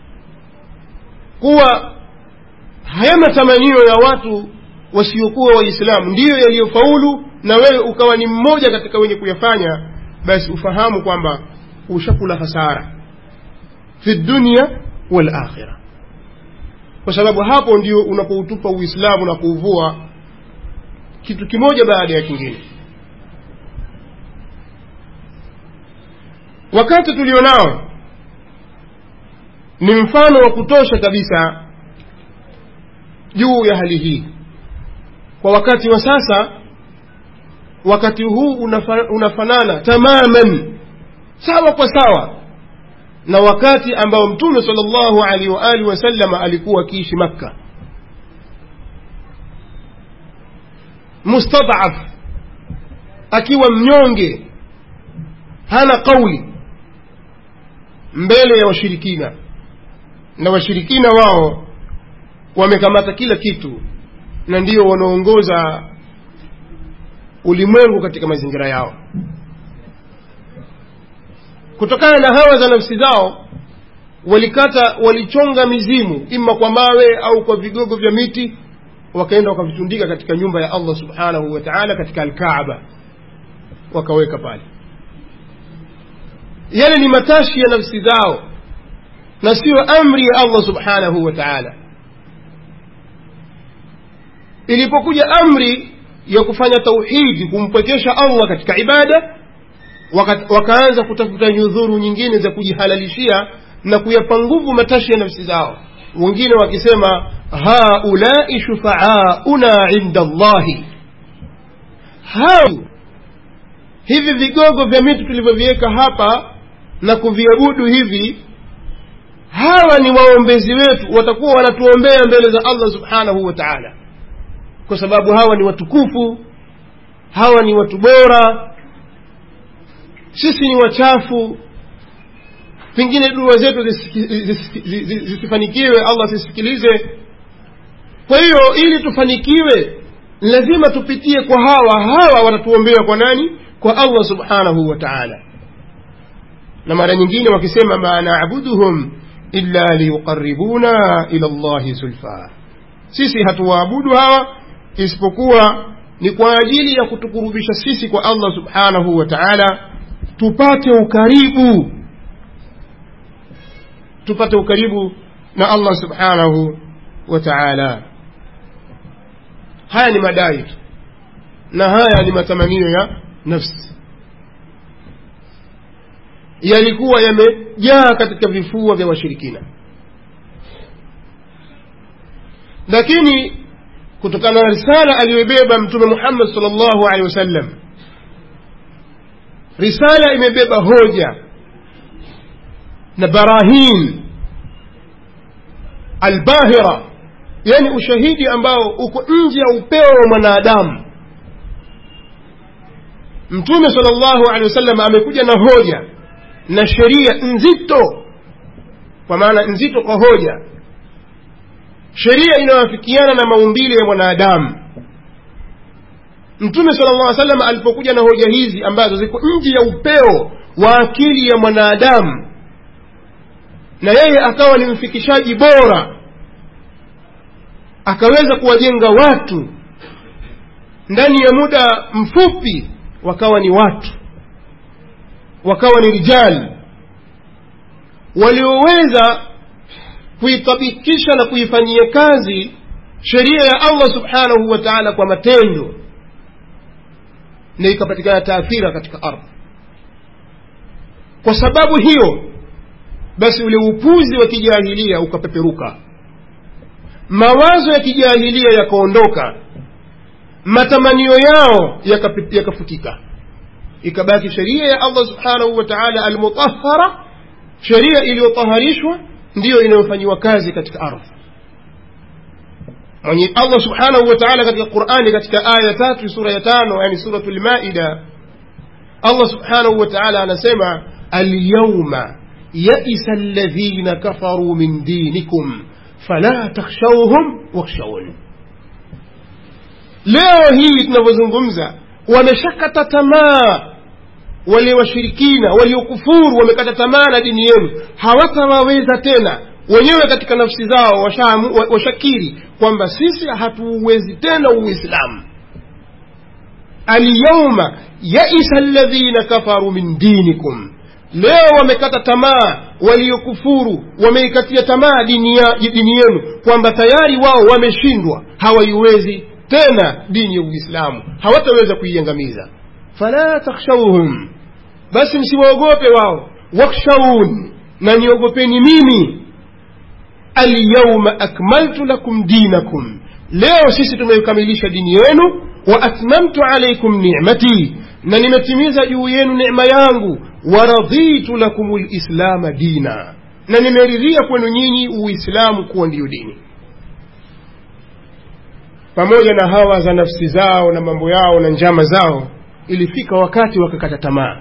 kuwa haya matamanio ya watu wasiokuwa waislamu ndiyo yaliyofaulu na wewe ukawa ni mmoja katika wenye kuyafanya basi ufahamu kwamba ushakula hasara fi dunya wal akhira kwa sababu hapo ndio unapoutupa uislamu na kuuvua kitu kimoja baada ya kingine wakati tulionao ni mfano wa kutosha kabisa juu ya hali hii kwa wakati wa sasa wakati huu unafa, unafanana tamaman sawa kwa sawa na wakati ambao mtume sallallahu alaihi wa alihi wasallam alikuwa akiishi makka mustadaf akiwa mnyonge hana kauli mbele ya washirikina na washirikina wao wamekamata kila kitu na ndio wanaongoza ulimwengu katika mazingira yao kutokana na hawa za nafsi zao walikata walichonga mizimu ima kwa mawe au kwa vigogo vya miti wakaenda wakavitundika katika nyumba ya allah subhanahu wa taala katika alkaaba wakaweka pale yale ni matashi ya nafsi zao na siyo amri ya allah subhanahu wa taala ilipokuja amri ya kufanya tauhidi kumpwekesha allah katika ibada waka, wakaanza kutafuta nyudhuru nyingine za kujihalalishia na kuyapa nguvu matashi ya nafsi zao wengine wakisema haulai shufaauna inda llahi hao hivi vigogo vya miti tulivyoviweka hapa na kuviabudu hivi hawa ni waombezi wetu watakuwa wanatuombea mbele za allah subhanahu wa taala kwa sababu hawa ni watukufu hawa ni watu bora sisi ni wachafu pengine dua zetu zisifanikiwe allah zisikilize kwa hiyo ili tufanikiwe lazima tupitie kwa hawa hawa watatuombea kwa nani kwa allah subhanahu wa taala na mara nyingine wakisema ma nabuduhum illa liyuqaribuna ila llahi zulfa sisi hatuwaabudu hawa isipokuwa ni kwa ajili ya kutukurubisha sisi kwa allah subhanahu wa taala tupate ukaribu tupate ukaribu na allah subhanahu wa taala haya ni madai tu na haya ni matamanio ya nafsi yalikuwa yamejaa katika vifua vya washirikina lakini kutokana na risala aliyobeba mtume muhammad sal llahu alehi wasallam risala imebeba hoja na barahin albahira yani ushahidi ambao uko nje ya upeo wa mwanadamu mtume sal llahu alehi wasallam amekuja na hoja na sheria nzito kwa maana nzito kwa hoja sheria inayoafikiana na maumbile ya mwanadamu mtume sala llah salam alipokuja na hoja hizi ambazo ziko nje ya upeo wa akili ya mwanadamu na yeye akawa ni mfikishaji bora akaweza kuwajenga watu ndani ya muda mfupi wakawa ni watu wakawa ni rijali walioweza kuitabikisha na kuifanyia kazi sheria ya allah subhanahu wa taala kwa matendo na ikapatikana taathira katika ardhi kwa sababu hiyo basi ule upuzi wa kijahilia ukapeperuka mawazo ya kijahilia yakaondoka matamanio yao yakafutika yaka ikabaki sheria ya allah subhanahu wa taala almutahara sheria iliyotaharishwa ndiyo inayofanyiwa kazi katika ardhi mwenye allah subhanahu wa taala katika qurani katika aya tatu sura ya tano yani suratu lmaida allah subhanahu wa taala anasema alyauma yaisa alladhina kafaru min dinikum fala takhshawhum wakhshawun leo hii tunavyozungumza wameshakata tamaa wale washirikina waliokufuru wamekata tamaa na dini yenu hawatawaweza tena wenyewe katika nafsi zao washamu- washakiri kwamba sisi hatuuwezi tena uislamu alyauma yaisa alladhina kafaru min dinikum leo wamekata tamaa waliokufuru wameikatia tamaa dini, ya, dini yenu kwamba tayari wao wameshindwa hawaiwezi tena dini ya uislamu hawataweza kuiangamiza fala takhshawhum basi msiwaogope wao wakhshawun na niogopeni mimi alyauma akmaltu lakum dinakum leo sisi tumeikamilisha dini yenu wa atmamtu alaikum nicmati na nimetimiza juu yenu necma yangu waraditu lakum lislama dina na nimeridhia kwenu nyinyi uislamu kuwa ndiyo dini pamoja na hawa za nafsi zao na mambo yao na njama zao ilifika wakati wakakata tamaa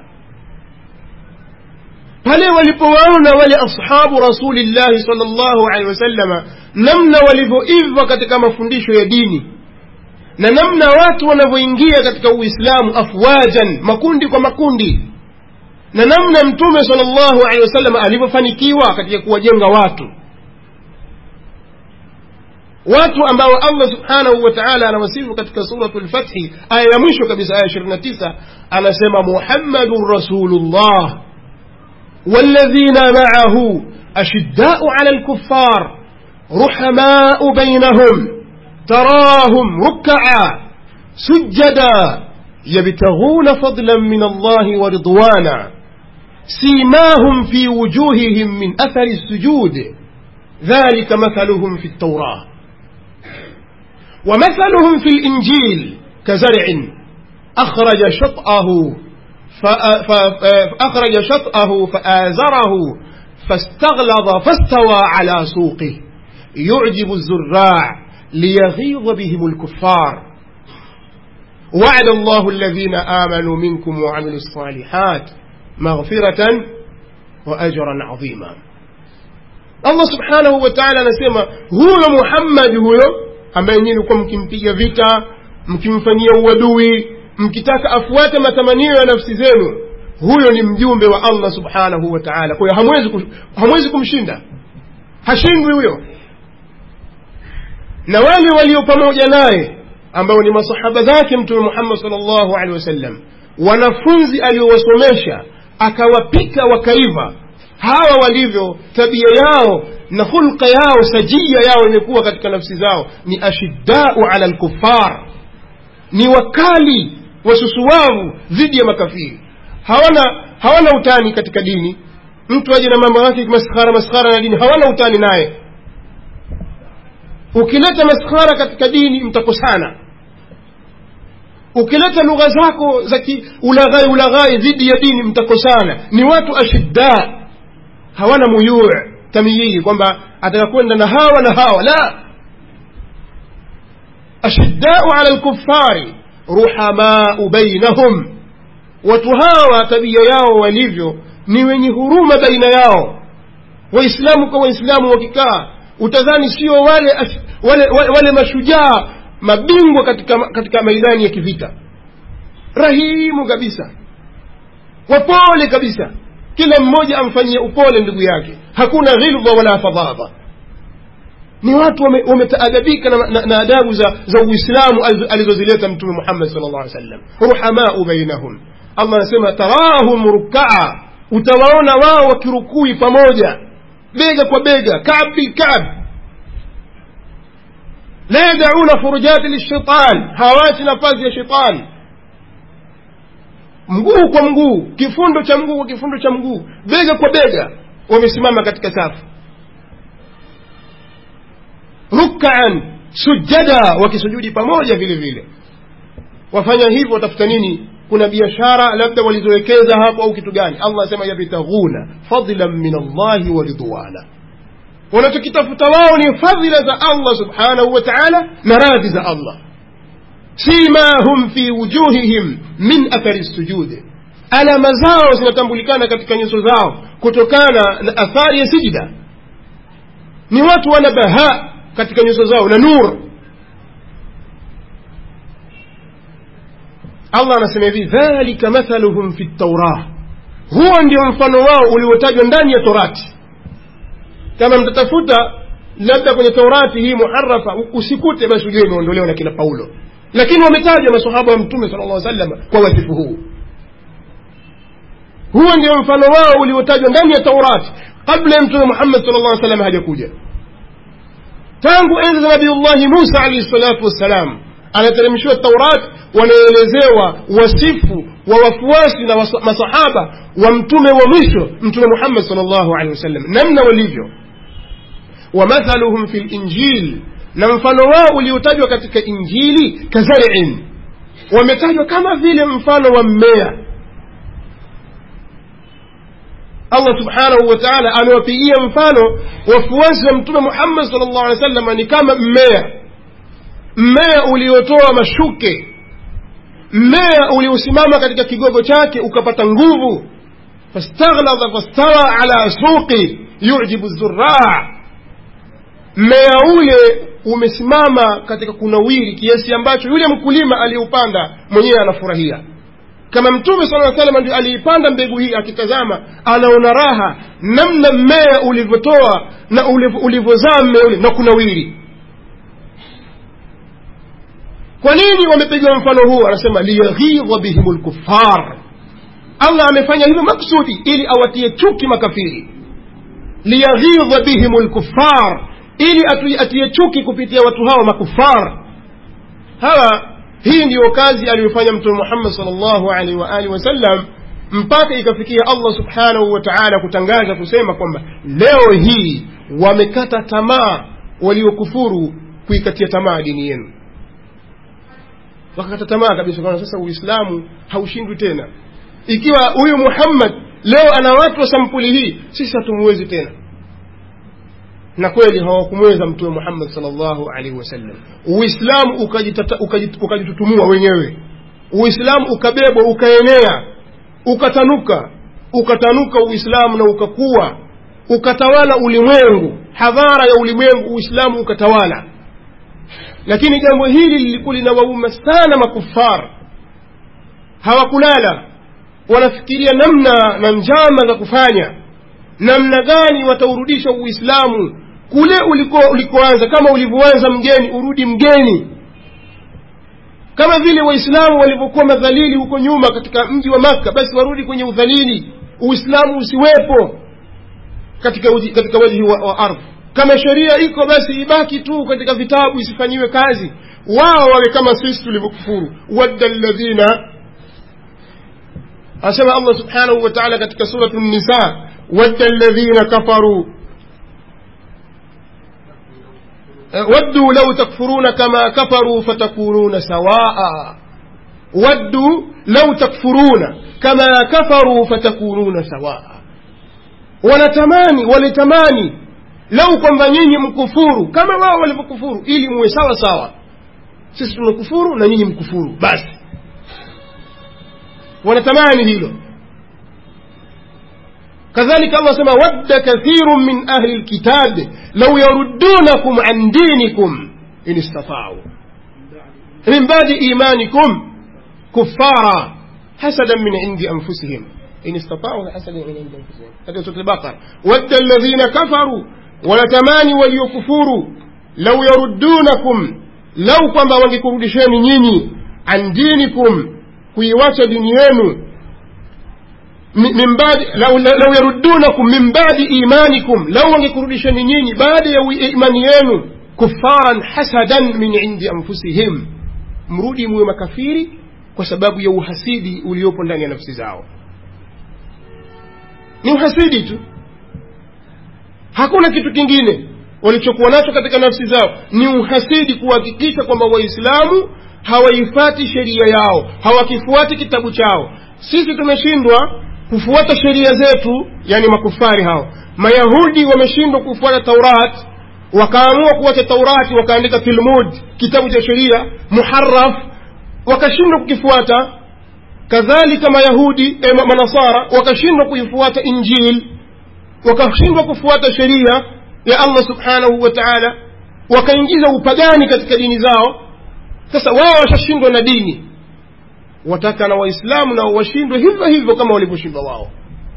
pale walipowaona wale ashabu rasulillahi sal llahu alehi wasallama namna walivyoiva katika mafundisho ya dini na namna watu wanavyoingia katika uislamu afwajan makundi kwa makundi na namna mtume sal llahu alehi wasallam alivyofanikiwa katika kuwajenga watu watu ambao allah subhanahu wa taala anawasifu katika suratu lfathi aya ya mwisho kabisa aya ishirini na tisa anasema muhammadun rasulullah والذين معه أشداء على الكفار رحماء بينهم تراهم ركعا سجدا يبتغون فضلا من الله ورضوانا سيماهم في وجوههم من أثر السجود ذلك مثلهم في التوراة ومثلهم في الإنجيل كزرع أخرج شطأه فأخرج شطأه فآزره فاستغلظ فاستوى على سوقه يعجب الزراع ليغيظ بهم الكفار وعد الله الذين آمنوا منكم وعملوا الصالحات مغفرة وأجرا عظيما الله سبحانه وتعالى anasema huyo muhammadi huyo ambaye nyinyi kuwa mkimpiga vita mkimfanyia uadui mkitaka afuate matamanio ya nafsi zenu huyo ni mjumbe wa allah subhanahu wa taala kwa hiyo hamwezi, hamwezi kumshinda hashindwi huyo na wale walio pamoja naye ambao ni masahaba zake mtume muhammad sal llahu alehi wasallam wanafunzi aliowasomesha akawapika wakaiva hawa walivyo tabia yao na hulka yao sajia yao imekuwa katika nafsi zao ni ashiddau ala lkufar ni wakali wasusuwavu dhidi ya makafiri hawana hawana utani katika dini mtu aje na mambo yake maskhara maskhara na dini hawana utani naye ukileta maskhara katika dini mtakosana ukileta lugha zako za ulaghai ulaghai dhidi ya dini mtakosana ni watu ashidda hawana muyuu tamyiyi kwamba atakakwenda na hawa na hawa la ashiddau ala lkufari ruhamau bainahum watu hawa tabia yao walivyo ni wenye huruma baina yao waislamu kwa waislamu wakikaa utadhani sio wale, wale, wale, wale mashujaa mabingwa katika, katika maidani ya kivita rahimu kabisa wapole kabisa kila mmoja amfanyie upole ndugu yake hakuna ghilba wala fadhadha ni watu wametaadabika na, na, na adabu za, za uislamu alizozileta mtume muhammad sal llah sallam ruhamau bainahum allah anasema tarahum rukaa utawaona wao wakirukui pamoja bega kwa bega kab bilkab la yadauna furujati lishaitan hawachi nafasi ya shetani mguu kwa mguu kifundo cha mguu kwa kifundo cha mguu bega kwa bega wamesimama katika safu rukaan sujada wakisujudi pamoja vile vile wafanya hivyo watafuta nini kuna biashara labda walizowekeza hapo au kitu gani allah anasema yabtaghuna fadlan min allahi wa ridwana wanachokitafuta wao ni fadhila za allah subhanahu wa taala na radhi za allah simahum fi wujuhihim min athari sujudi alama zao zinatambulikana katika nyuso zao kutokana na athari ya sijida ni watu wana bahaa katika nyuso zao na nur allah anasema hivi dhalika mathaluhum fi taurah huo ndio mfano wao uliotajwa ndani ya torati kama mtatafuta labda kwenye taurati hii muharafa usikute basi ujue imeondolewa na kina paulo lakini wametajwa masahaba wa mtume sala llah sallam kwa wasifu huu huo ndio mfano wao uliotajwa ndani ya taurati kabla ya mtume muhammad sala llah salam hajakuja tangu enzi za nabiullahi musa alaihi salatu wassalam anateremshiwa taurat wanaelezewa wasifu wa wafuasi na wasa- masahaba wa mtume wa mwisho mtume muhammad sal llahu alehi wasallam namna walivyo wamathaluhum fi linjil na mfano wao uliotajwa katika injili kazariin wametajwa kama vile mfano wa mmea allah subhanahu wa taala amewapigia mfano wafuasi wa mtume muhammad sal llahu alehi wa sallam ni kama mmea mmea uliotoa mashuke mmea uliosimama katika kigogo chake ukapata nguvu fastaghlada fastawa ala suqi yujibu zuraa mmea ule umesimama katika kunawiri kiasi ambacho yule mkulima aliyeupanda mwenyewe anafurahia kama mtume sala aa salam ndio aliipanda mbegu hii akitazama anaona raha namna mmea ulivyotoa na ulivyo- ulivyozaa mmea ule na kunawiri kwa nini wamepigwa mfano huu anasema liyaghidha bihim lkuffar allah amefanya hivyo maksudi ili awatie chuki makafiri liyaghidha bihim lkuffar ili atu- atie chuki kupitia watu hawa makufar hawa hii ndiyo kazi aliyofanya mtume muhammad sal llahu alaihi waalihi wasallam mpaka ikafikia allah subhanahu wa taala kutangaza kusema kwamba leo hii wamekata tamaa waliokufuru kuikatia tamaa dini yenu wakakata tamaa kabisa kwa sasa uislamu haushindwi tena ikiwa huyu muhammad leo ana watu wa sampuli hii sisi hatumuwezi tena na kweli hawakumweza mtume muhammad salllahu alaihi wasallam uislamu ukajitata- ukajit- ukajitutumua wenyewe uislamu ukabebwa ukaenea ukatanuka ukatanuka uislamu na ukakuwa ukatawala ulimwengu hadhara ya ulimwengu uislamu ukatawala lakini jambo hili lilikuwa linawauma sana makufar hawakulala wanafikiria namna na njama za kufanya namna gani wataurudisha uislamu kule uliko ulikoanza kama ulivyoanza mgeni urudi mgeni kama vile waislamu walivyokuwa madhalili huko nyuma katika mji wa makka basi warudi kwenye udhalili uislamu usiwepo katika, uji, katika wajhi wa, wa ardhi kama sheria iko basi ibaki tu katika vitabu isifanyiwe kazi wao wawe kama sisi tulivyokufuru wadda ladhina asema allah subhanahu wa taala katika suratu nisa wadda ladhina kafaru ودوا لو تكفرون كما كفروا فتكونون سواء ودوا لو تكفرون كما كفروا فتكونون سواء wanatamani walitamani lau kwamba nyinyi mkufuru kama wao walivyokufuru ili muwe sawa sawa sisi tumekufuru na nyinyi mkufuru basi wanatamani hilo كذلك الله سمى ود كثير من أهل الكتاب لو يردونكم عن دينكم إن استطاعوا من بعد إيمانكم كفارا حسدا من عند أنفسهم إن استطاعوا حسدا من عند أنفسهم هذا سورة البقرة ود الذين كفروا ولتماني وليكفروا لو يردونكم لو كما wangekurudisheni nyinyi an dinikum kuiwacha dini yenu min baadi lau, lau yaruddunakum min baadi imanikum lau wangekurudisheni nyinyi baada ya imani yenu kufaran hasadan min indi anfusihim mrudi muwe makafiri kwa sababu ya uhasidi uliopo ndani ya nafsi zao ni uhasidi tu hakuna kitu kingine walichokuwa nacho katika nafsi zao ni uhasidi kuhakikisha kwamba waislamu hawaifati sheria yao hawakifuati kitabu chao sisi tumeshindwa kufuata sheria zetu yani makufari hao mayahudi wameshindwa kufuata taurat wakaamua kuwacha taurati wakaandika tilmud kitabu cha sheria muharaf wakashindwa kukifuata kadhalika mayahudi eh, manasara wakashindwa kuifuata injil wakashindwa kufuata sheria ya allah subhanahu wa taala wakaingiza upagani katika dini zao sasa wao washashindwa na dini wataka na waislamu nao washindwe hivyo hivyo kama walivyoshindwa wao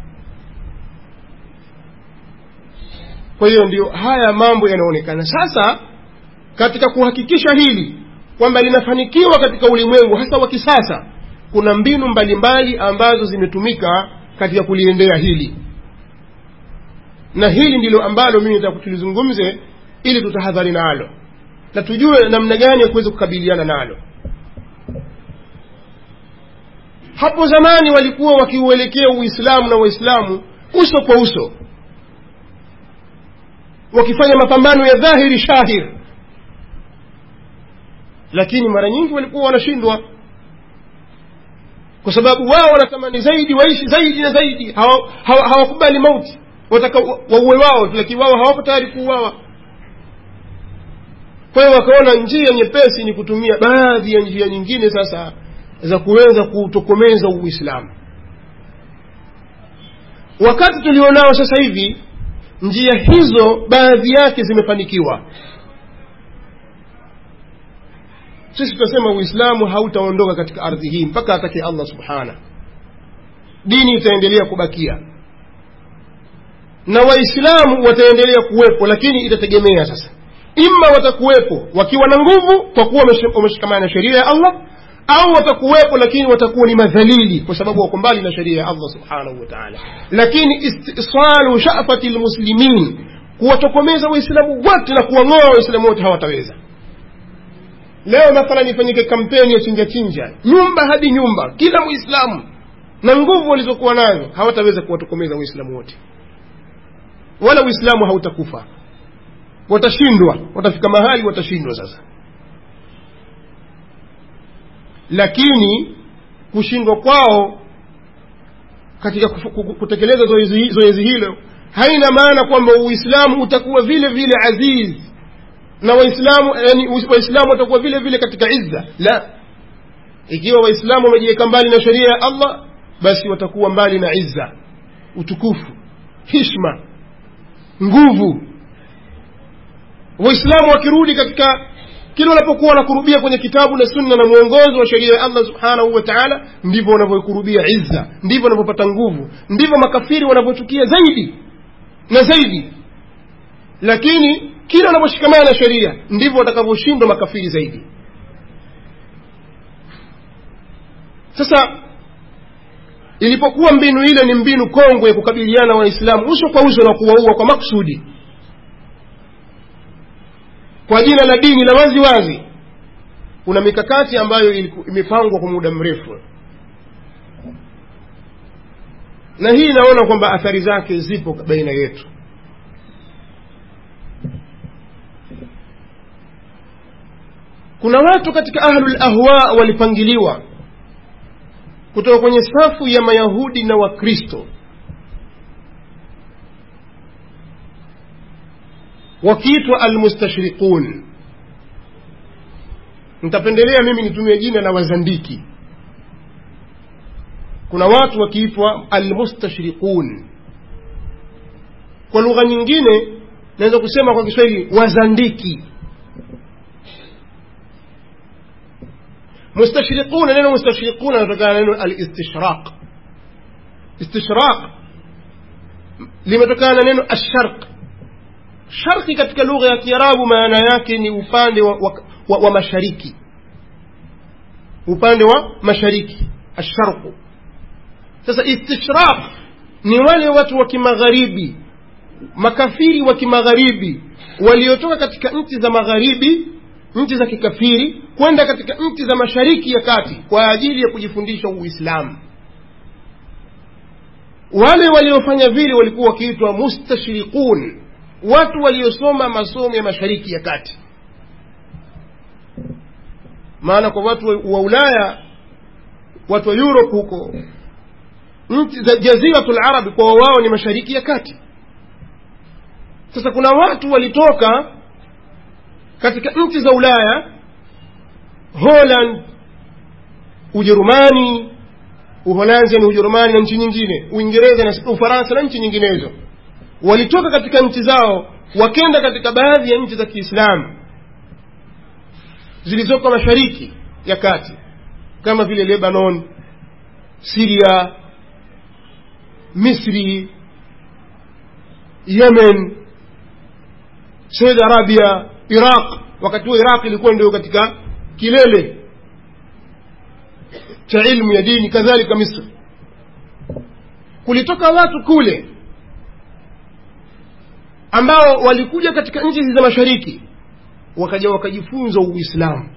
kwa hiyo ndio haya mambo yanaonekana sasa katika kuhakikisha hili kwamba linafanikiwa katika ulimwengu hasa wa kisasa kuna mbinu mbalimbali mbali ambazo zimetumika katika kuliendea hili na hili ndilo ambalo mimi nataka tulizungumze ili tutahadhari nalo na tujue namna gani ya kuweza kukabiliana nalo hapo zamani walikuwa wakiuelekea uislamu na waislamu uso kwa uso wakifanya mapambano ya dhahiri shahir lakini mara nyingi walikuwa wanashindwa kwa sababu wao wanatamani zaidi waishi zaidi na zaidi hawakubali hawa, hawa mauti wataka wauwe wao lakini wao hawako tayari kuuawa kwa hiyo wakaona njia nyepesi ni kutumia baadhi ya njia nyingine sasa za kuweza kuutokomeza uislamu wakati tulionao sasa hivi njia hizo baadhi yake zimefanikiwa sisi tunasema uislamu hautaondoka katika ardhi hii mpaka atake allah subhana dini itaendelea kubakia na waislamu wataendelea kuwepo lakini itategemea sasa ima watakuwepo wakiwa na nguvu kwa kuwa wameshikamana na sheria ya allah au watakuwepo lakini watakuwa ni madhalili kwa sababu wako mbali na sheria ya allah subhanahu wa taala lakini istisalu shafati lmuslimin kuwatokomeza waislamu wote na kuwang'oa waislamu wote hawataweza leo mathalan ifanyike kampeni ya chinja chinja nyumba hadi nyumba kila mwislamu na nguvu walizokuwa nazo hawataweza kuwatokomeza waislamu wote wala uislamu hautakufa watashindwa watafika mahali watashindwa sasa lakini kushindwa kwao katika kutekeleza zoezi, zoezi hilo haina maana kwamba uislamu utakuwa vile vile aziz na waislamu yani waislamu watakuwa vile vile katika izza la ikiwa waislamu wamejiweka mbali na sheria ya allah basi watakuwa mbali na izza utukufu hishma nguvu waislamu wakirudi katika kila wanapokuwa wanakurubia kwenye kitabu na sunna na mwongozo wa sheria ya allah subhanahu wa taala ndivyo wanavyokurubia izza ndivyo wanavyopata nguvu ndivyo makafiri wanavyochukia zaidi na zaidi lakini kila wanaposhikamana na sheria ndivyo watakavyoshindwa makafiri zaidi sasa ilipokuwa mbinu ile ni mbinu kongwe ya kukabiliana waislamu uso kwa uso na kuwaua kwa maksudi kwa jina la dini la wazi wazi kuna mikakati ambayo imepangwa kwa muda mrefu na hii inaona kwamba athari zake zipo baina yetu kuna watu katika ahlul ahwa walipangiliwa kutoka kwenye safu ya mayahudi na wakristo wakiitwa almustashriqun nitapendelea mimi nitumie jina la wazandiki kuna watu wakiitwa almustashriqun kwa lugha nyingine naweza kusema kwa kiswahili wazandiki mustashriquna neno mustashriquna anatokana na neno alistishraq istishraq limetokana na neno asharq sharqi katika lugha ya kiarabu maana yake ni upande wa, wa, wa, wa mashariki upande wa mashariki asharqu sasa istishraq ni wale watu wa kimagharibi makafiri wa kimagharibi waliotoka katika nchi za magharibi nchi za kikafiri kwenda katika nchi za mashariki ya kati kwa ajili ya kujifundisha uislamu wale waliofanya vile walikuwa wakiitwa mustashriqun watu waliosoma masomo ya mashariki ya kati maana kwa watu wa ulaya watu wa europe huko nchi za jaziratu larabi kwa wao ni mashariki ya kati sasa kuna watu walitoka katika nchi za ulaya holland ujerumani uholanzi ni ujerumani na nchi nyingine uingereza na ufaransa na nchi nyinginezo walitoka katika nchi zao wakenda katika baadhi ya nchi za kiislamu zilizoko mashariki ya kati kama vile lebanon siria misri yemen saudi arabia iraq wakati huo iraq ilikuwa ndio katika kilele cha ilmu ya dini kadhalika misri kulitoka watu kule ambao walikuja katika nchi za mashariki wakaja wakajifunza uislamu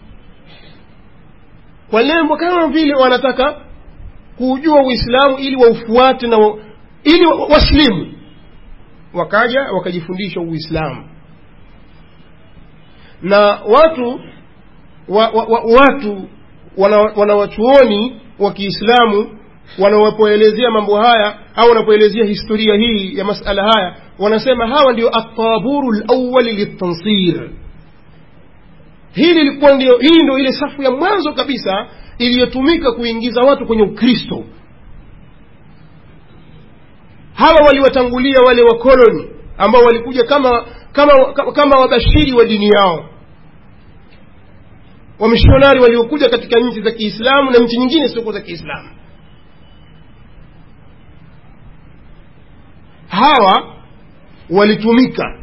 kwa lengo kama vile wanataka kuujua uislamu ili waufuate na wa, ili waslimu wakaja wakajifundisha uislamu na watu wa, wa, wa, watu wanawachuoni wana wa kiislamu wanapoelezea mambo haya au wanapoelezea historia hii ya masala haya wanasema hawa ndio ataburu lawali liltansir hili lilikuwa ndio hii ndio ile safu ya mwanzo kabisa iliyotumika kuingiza watu kwenye ukristo hawa waliwatangulia wale wakoloni ambao walikuja kama kama kama wabashiri wa dini yao wamishonari waliokuja katika nchi za kiislamu na nchi nyingine siokuwa za kiislamu hawa walitumika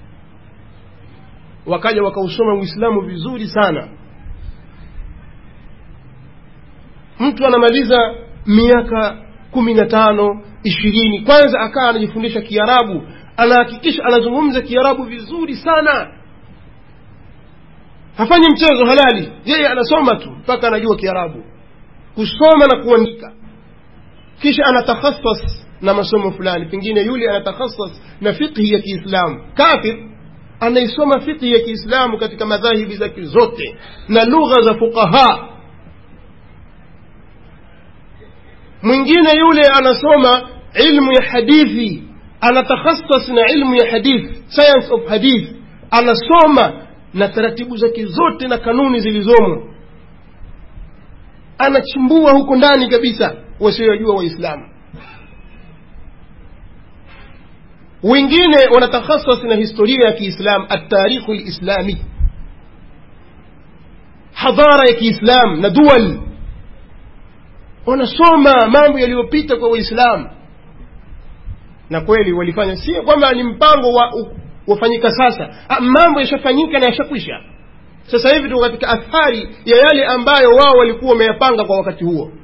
wakaja wakausoma uislamu vizuri sana mtu anamaliza miaka kumi na tano ishirini kwanza akawa anajifundisha kiarabu anahakikisha anazungumza kiarabu vizuri sana hafanyi mchezo halali yeye anasoma tu mpaka anajua kiarabu kusoma na kuandika kisha anatakhasas na masomo fulani pengine yule anatakhasas na fiqhi ya kiislamu kafir anaisoma fiqhi ya kiislamu katika madhahibi zake zote na lugha za fuqaha mwingine yule anasoma ilmu ya hadithi anatakhasas na ilmu ya hadith science of hadith anasoma na taratibu zake zote na kanuni zilizomo anachimbua huko ndani kabisa wasiojua waislamu wengine wanatakhasas na historia ya kiislam atarikhu lislami hadhara ya kiislam na dual wanasoma mambo yaliyopita kwa waislamu na kweli walifanya si kwamba ni mpango wa wafanyika sasa ha, mambo yashafanyika na yashakwisha sasa hivi tuko katika athari ya yale ambayo wao walikuwa wameyapanga kwa wakati huo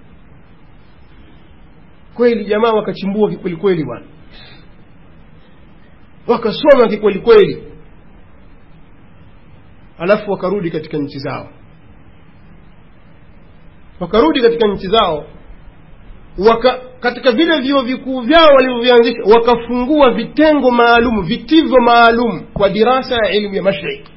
kweli jamaa wakachimbua kikwelikweli bwana wakasoma kikwelikweli alafu wakarudi katika nchi zao wakarudi katika nchi zao waka, katika vile vyuo vikuu vyao walivyovianzisha wakafungua vitengo maalum vitivo maalum kwa dirasa ya elimu ya mashariki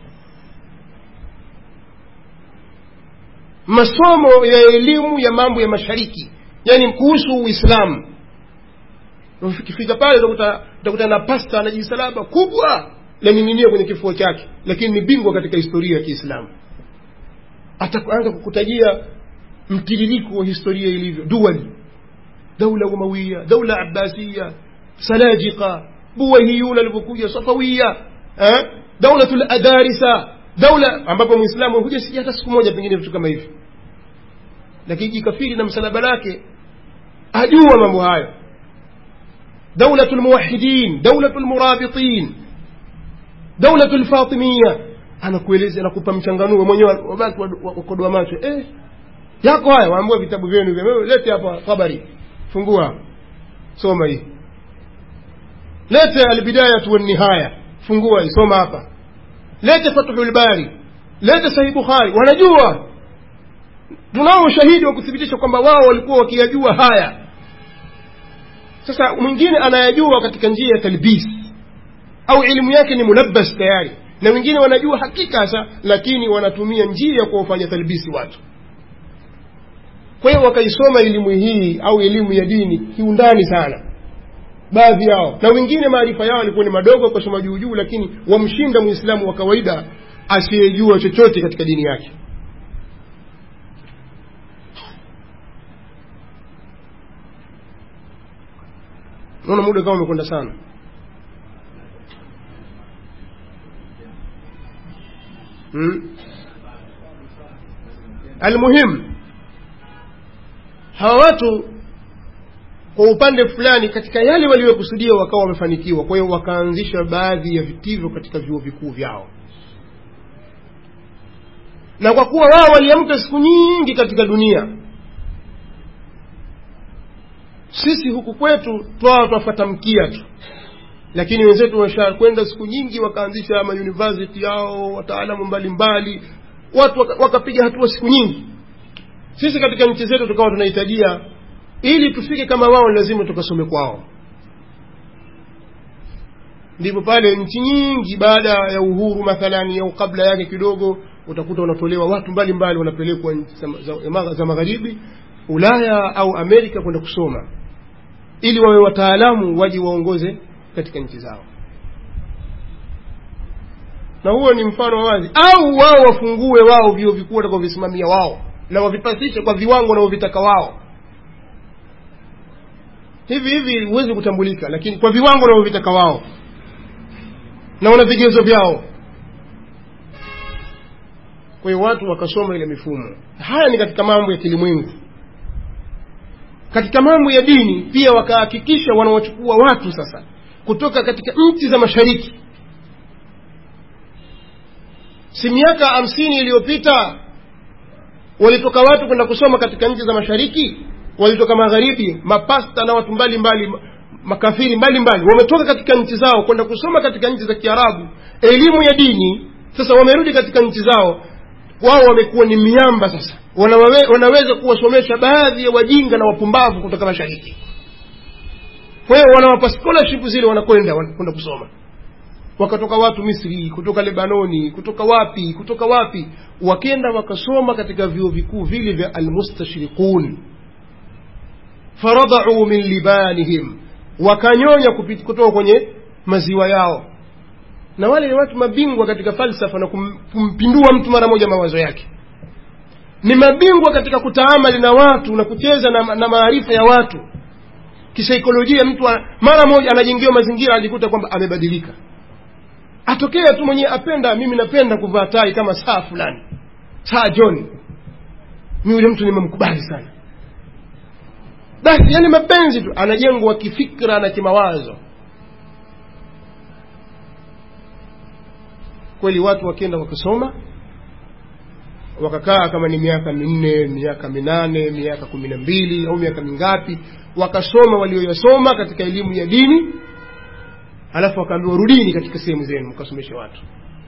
masomo ya elimu ya mambo ya mashariki yani kuhusu uislamu ukifika pale utakuta na pasta ana jisalaba kubwa laning'inia kwenye kifua chake lakini ni bingwa katika historia ya kiislamu ataanza kukutajia mtiririko wa historia ilivyo duali daula umawia daula abbasiya salajika buwahiyuna alivyokuja safawia eh? daulatu ladarisa daula ambapo mwislamu hujasikia hata siku moja pengine vitu kama hivi lakini jikafiri na msalaba lake ajua mambo hayo دولة الموحدين دولة المرابطين دولة الفاطمية أنا kueleza nakupa mchanganuo mwenyewe wabaki wakodoa macho eh yako haya waambua vitabu vyenu vya lete hapa habari fungua soma hii lete albidayatu wannihaya fungua soma hapa lete fathul bari lete sahih bukhari wanajua tunao ushahidi wa kuthibitisha kwamba wao walikuwa wakiyajua haya sasa mwingine anayajua katika njia ya talbis au elimu yake ni mulabbas tayari na wengine wanajua hakika hasa lakini wanatumia njia ya kuwafanya talbisi watu kwa hiyo wakaisoma elimu hii au elimu ya dini kiundani sana baadhi yao na wengine maarifa yao yalikuwa ni madogo kusoma juu juu lakini wamshinda mwislamu wa kawaida asiyejua chochote katika dini yake naona muda kama umekwenda sana hmm? almuhim hawa watu kwa upande fulani katika yale waliokusudia wakawa wamefanikiwa kwa hiyo wakaanzisha baadhi ya vitivo katika vyuo vikuu vyao na kwa kuwa wao waliamka siku nyingi katika dunia sisi huku kwetu twao twafata mkia tu lakini wenzetu washakwenda siku nyingi wakaanzisha mauniversity yao wataalamu mbalimbali watu waka- wakapiga hatua siku nyingi sisi katika nchi zetu tukawa tunahitajia ili tufike kama wao ni lazima tukasome kwao ndipo pale nchi nyingi baada ya uhuru mathalani au kabla yake kidogo utakuta wanatolewa watu mbalimbali wanapelekwa nchi za, za, za magharibi ulaya au amerika kwenda kusoma ili wawe wataalamu waje waongoze katika nchi zao na huo ni mfano wa wazi au wao wafungue wao vyuo vikuu watakavyovisimamia wao na wavipasishe kwa viwango wanavyovitaka wao hivi hivi huwezi kutambulika lakini kwa viwango wanavyovitaka wao na wana vigezo vyao kwa hiyo watu wakasoma ile mifumo haya ni katika mambo ya kilimwengu katika mambo ya dini pia wakahakikisha wanawachukua watu sasa kutoka katika nchi za mashariki si miaka hamsini iliyopita walitoka watu kwenda kusoma katika nchi za mashariki walitoka magharibi mapasta na watu mbalimbali mbali, makafiri mbalimbali wametoka katika nchi zao kwenda kusoma katika nchi za kiarabu elimu ya dini sasa wamerudi katika nchi zao wao wamekuwa ni miamba sasa Wanawe, wanaweza kuwasomesha baadhi ya wajinga na wapumbavu kutoka mashariki kwa hiyo wanawapa scholarship zile wanakwenda wanakwenda kusoma wakatoka watu misri kutoka lebanoni kutoka wapi kutoka wapi wakenda wakasoma katika vyuo vikuu vile vya almustashriqun faradau min libanihim wakanyonya kupit- kutoka kwenye maziwa yao na wale ni watu mabingwa katika falsafa na kum, kumpindua mtu mara moja mawazo yake ni mabingwa katika kutaamali na watu na kucheza na, na maarifa ya watu kisaikolojia mtu wa- mara moja anajengiwa mazingira anajikuta kwamba amebadilika atokea tu mwenyewe apenda mimi napenda kuvaa tai kama saa fulani saa john mi yule mtu nimemkubali sana basi yani mapenzi tu anajengwa kifikra na kimawazo kweli watu wakienda wakasoma wakakaa kama ni miaka minne miaka minane miaka kumi na mbili au miaka mingapi wakasoma walioyasoma katika elimu ya dini alafu wakaambiwa rudini katika sehemu zenu mkasomeshe watu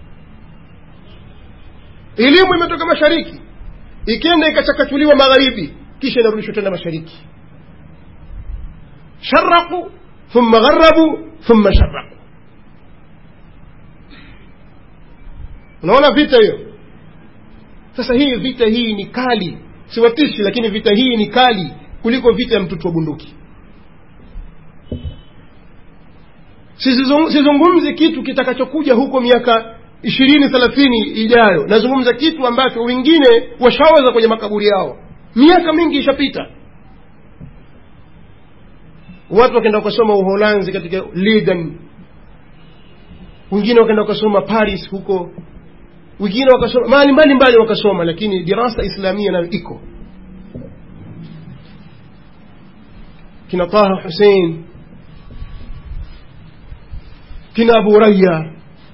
elimu imetoka mashariki ikienda ikachakachuliwa magharibi kisha inarudishwa tena mashariki sharaku thumma gharabu thumma sharaku unaona vita hiyo sasa hii vita hii ni kali siwatishi lakini vita hii ni kali kuliko vita ya mtutu wa bunduki Sizizung- sizungumzi kitu kitakachokuja huko miaka ishirini thelathini ijayo nazungumza kitu ambacho wengine washawaza kwenye makaburi yao miaka mingi ishapita watu wakaenda wakasoma uholanzi katika Leiden wengine wakaenda wakasoma paris huko wengine wakasoma mahali mbalimbali wakasoma lakini dirasa islamia nayo iko kina taha husein kina abu raya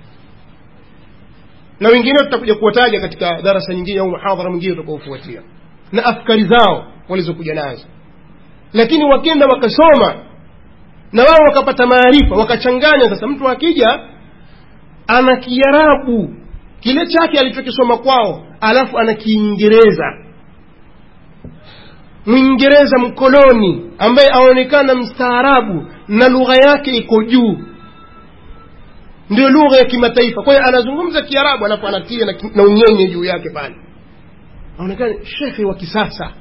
na wengine tutakuja kuwataja katika darasa nyingine au muhadhara mwingine utakaofuatia na afkari zao walizokuja nazo lakini wakenda wakasoma na wao wakapata maarifa wakachanganya sasa mtu akija ana kiarabu kile chake alichokisoma kwao alafu ana kiingereza mwingereza mkoloni ambaye aonekana mstaarabu na lugha yake iko juu ndio lugha ya kimataifa kwa hiyo anazungumza kiarabu alafu anatia na, ki- na unyenye juu yake pale aonekana shekhe wa kisasa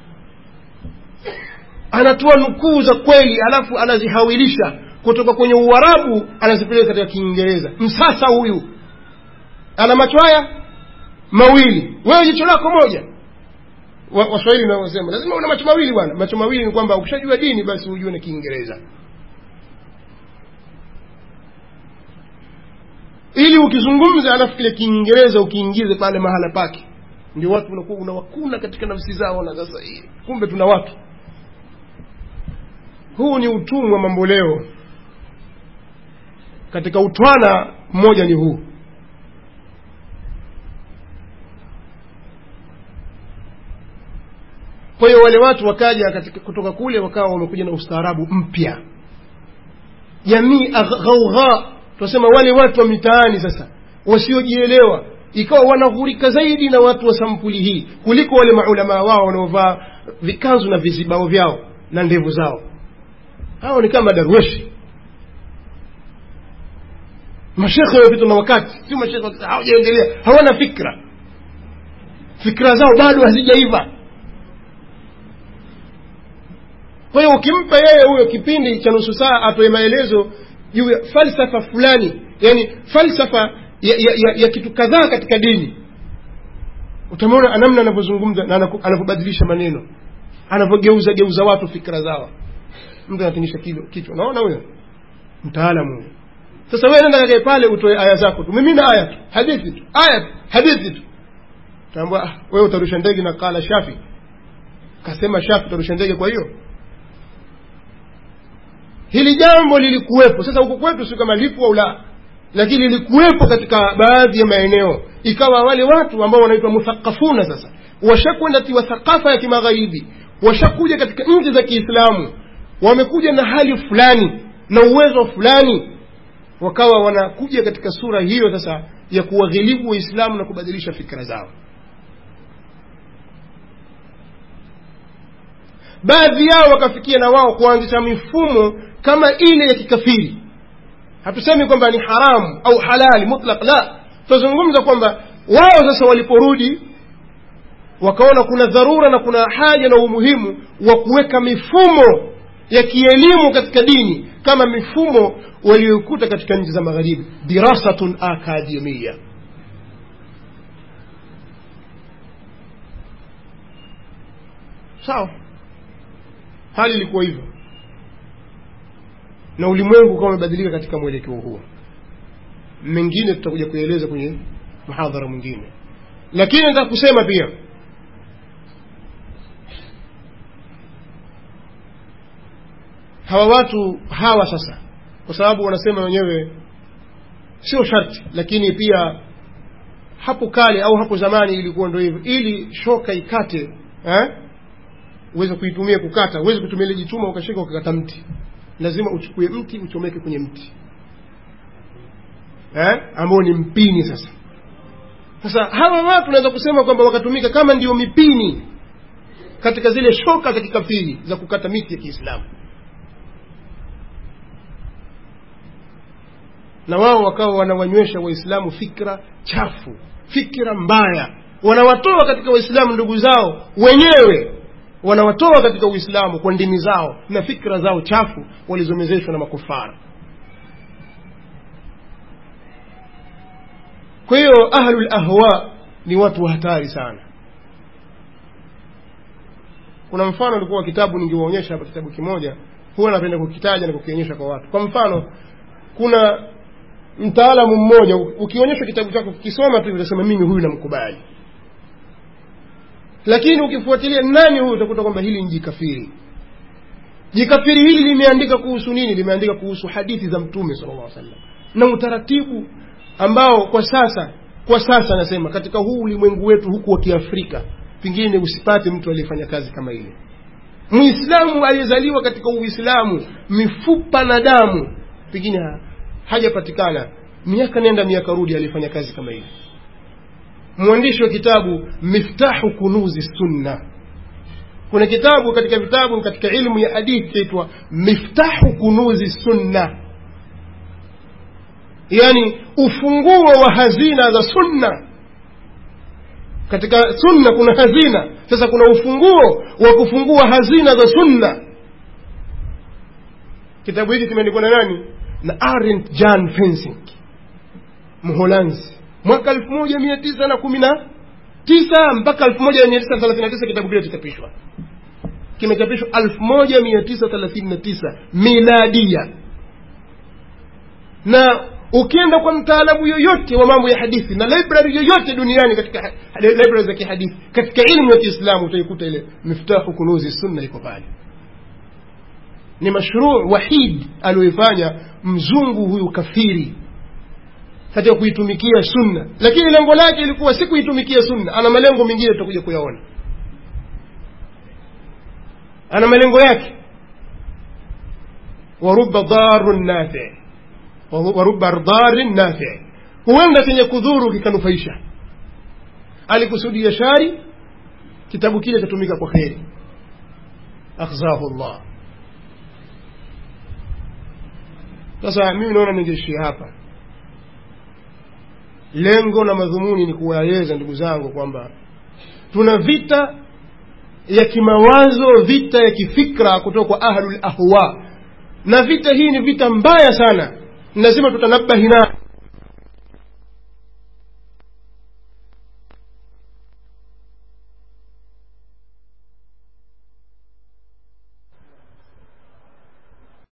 anatoa nukuu za kweli alafu anazihawilisha kutoka kwenye uarabu anazipeleka katika kiingereza msasa huyu ana macho haya mawili wewe jicho lako moja Wa- waswahili wanaosema lazima una macho mawili bwana macho mawili ni kwamba ukishajua dini basi ujue na kiingereza ili ukizungumza alafu kile kiingereza ukiingize pale mahala pake ndio watu unakuwa unawakuna katika nafsi zao na sasa hii kumbe tuna watu huu ni utumwa mambo leo katika utwana mmoja ni huu kwa hiyo wale watu wakaja katika kutoka kule wakawa wamekuja na ustaarabu mpya jamii ghaugha tunasema wale watu wa mitaani sasa wasiojielewa ikawa wanaghurika zaidi na watu wa sampuli hii kuliko wale maulamaa wao wanaovaa vikanzu na vizibao vyao na ndevu zao hao ni kama darweshi mashekhe wamepitwa na wakati sio mashekhe hawajaendelea hawana fikra fikra zao bado hazijaiva kwa hiyo ukimpa yeye huyo kipindi cha nusu saa atoe maelezo juu ya falsafa fulani yani falsafa ya, ya, ya, ya kitu kadhaa katika dini utamwona namna anavyozungumza na anavyobadilisha maneno anavyogeuza geuza watu fikra zao mtu anatingisha kichwa unaona huyo mtaalamu huyo sasa wewe nenda kakae pale utoe aya zako tu mimi na aya tu hadithi tu aya tu hadithi tu utaambua ah, wewe utarusha ndege na kala shafi kasema shafi utarusha ndege kwa hiyo hili jambo lilikuwepo sasa huku kwetu si kama lipo au la lakini lilikuwepo katika baadhi ya maeneo ikawa wale watu ambao wanaitwa muthaqafuna sasa washakwenda tiwa thakafa ya kimagharibi washakuja katika nchi za kiislamu wamekuja na hali fulani na uwezo fulani wakawa wanakuja katika sura hiyo sasa ya kuwaghilibu waislamu na kubadilisha fikra zao baadhi yao wakafikia na wao kuanzisha mifumo kama ile ya kikafiri hatusemi kwamba ni haramu au halali mutlaq la tunazungumza kwamba wao sasa waliporudi wakaona kuna dharura na kuna haja na umuhimu wa kuweka mifumo ya kielimu katika dini kama mifumo walioikuta katika nchi za magharibi dirasatun akademia sawa hali ilikuwa hivyo na ulimwengu ukawa umebadilika katika mwelekeo huo mengine tutakuja kueleza kwenye mhadhara mwingine lakini nataka kusema pia hawa watu hawa sasa kwa sababu wanasema wenyewe sio sharti lakini pia hapo kale au hapo zamani ilikuwa ndio hivyo ili shoka ikate eh? uweze kuitumia kukata uweze kutumia ile jituma ukashika ukakata mti lazima uchukue mti uchomeke kwenye mti eh? ambao ni mpini sasa sasa hawa watu naweza kusema kwamba wakatumika kama ndio mipini katika zile shoka za kikafiri za kukata miti ya kiislamu na wao wakawa wanawanywesha waislamu fikra chafu fikra mbaya wanawatoa katika waislamu ndugu zao wenyewe wanawatoa katika uislamu kwa ndimi zao na fikra zao chafu walizomezeshwa na makufara kwa hiyo ahlul ahwa ni watu wa hatari sana kuna mfano ulikuwa wa kitabu ningewaonyesha hapa kitabu kimoja huwa napenda kukitaja na kukionyesha kwa watu kwa mfano kuna mtaalamu mmoja ukionyesha kitabu chako kikisoma tu utasema mimi huyu namkubali lakini ukifuatilia nani huyu utakuta kwamba hili ni jikafiri jikafiri hili limeandika kuhusu nini limeandika kuhusu hadithi za mtume sala llah sallam na utaratibu ambao kwa sasa kwa sasa nasema katika huu ulimwengu wetu huku wa kiafrika pengine usipate mtu aliyefanya kazi kama ile mwislamu aliyezaliwa katika uislamu mifupa na damu pengine hajapatikana miaka nenda miaka rudi alifanya kazi kama hivi mwandishi wa kitabu miftahu kunuzi sunna kuna kitabu katika vitabu katika ilmu ya hadithi chaitwa miftahu kunuzi sunna yani ufunguo wa hazina za sunna katika sunna kuna hazina sasa kuna ufunguo wa kufungua hazina za sunna kitabu hiki kimeandikwa na nani na Arendt Jan Fensing Mholanzi mwaka elfu moja mia tisa na kumi na tisa mpaka elfu moja mia tisa thelathini na tisa kitabu kile kichapishwa kimechapishwa elfu moja mia tisa thelathini na tisa miladia na ukienda kwa mtaalamu yoyote wa mambo ya hadithi na library yoyote duniani katika ha- library za kihadithi katika ilmu ya kiislamu utaikuta ile miftahu kunuzi sunna iko pale ni mashruu wahid aliyoifanya mzungu huyu kafiri katika kuitumikia sunna lakini lengo lake ilikuwa si kuitumikia sunna ana malengo mengine tutakuja kuyaona ana malengo yake waruba darun nafi waruba darin nafi huenda chenye kudhuru kikanufaisha alikusudia shari kitabu kile chatumika kwa kheri akhzahu llah sasa mimi naona ningeishia hapa lengo na madhumuni ni kuwaeleza ndugu zangu kwamba tuna vita ya kimawazo vita ya kifikra kutoka kwa ahlul ahwa na vita hii ni vita mbaya sana lazima tutanabahi nayo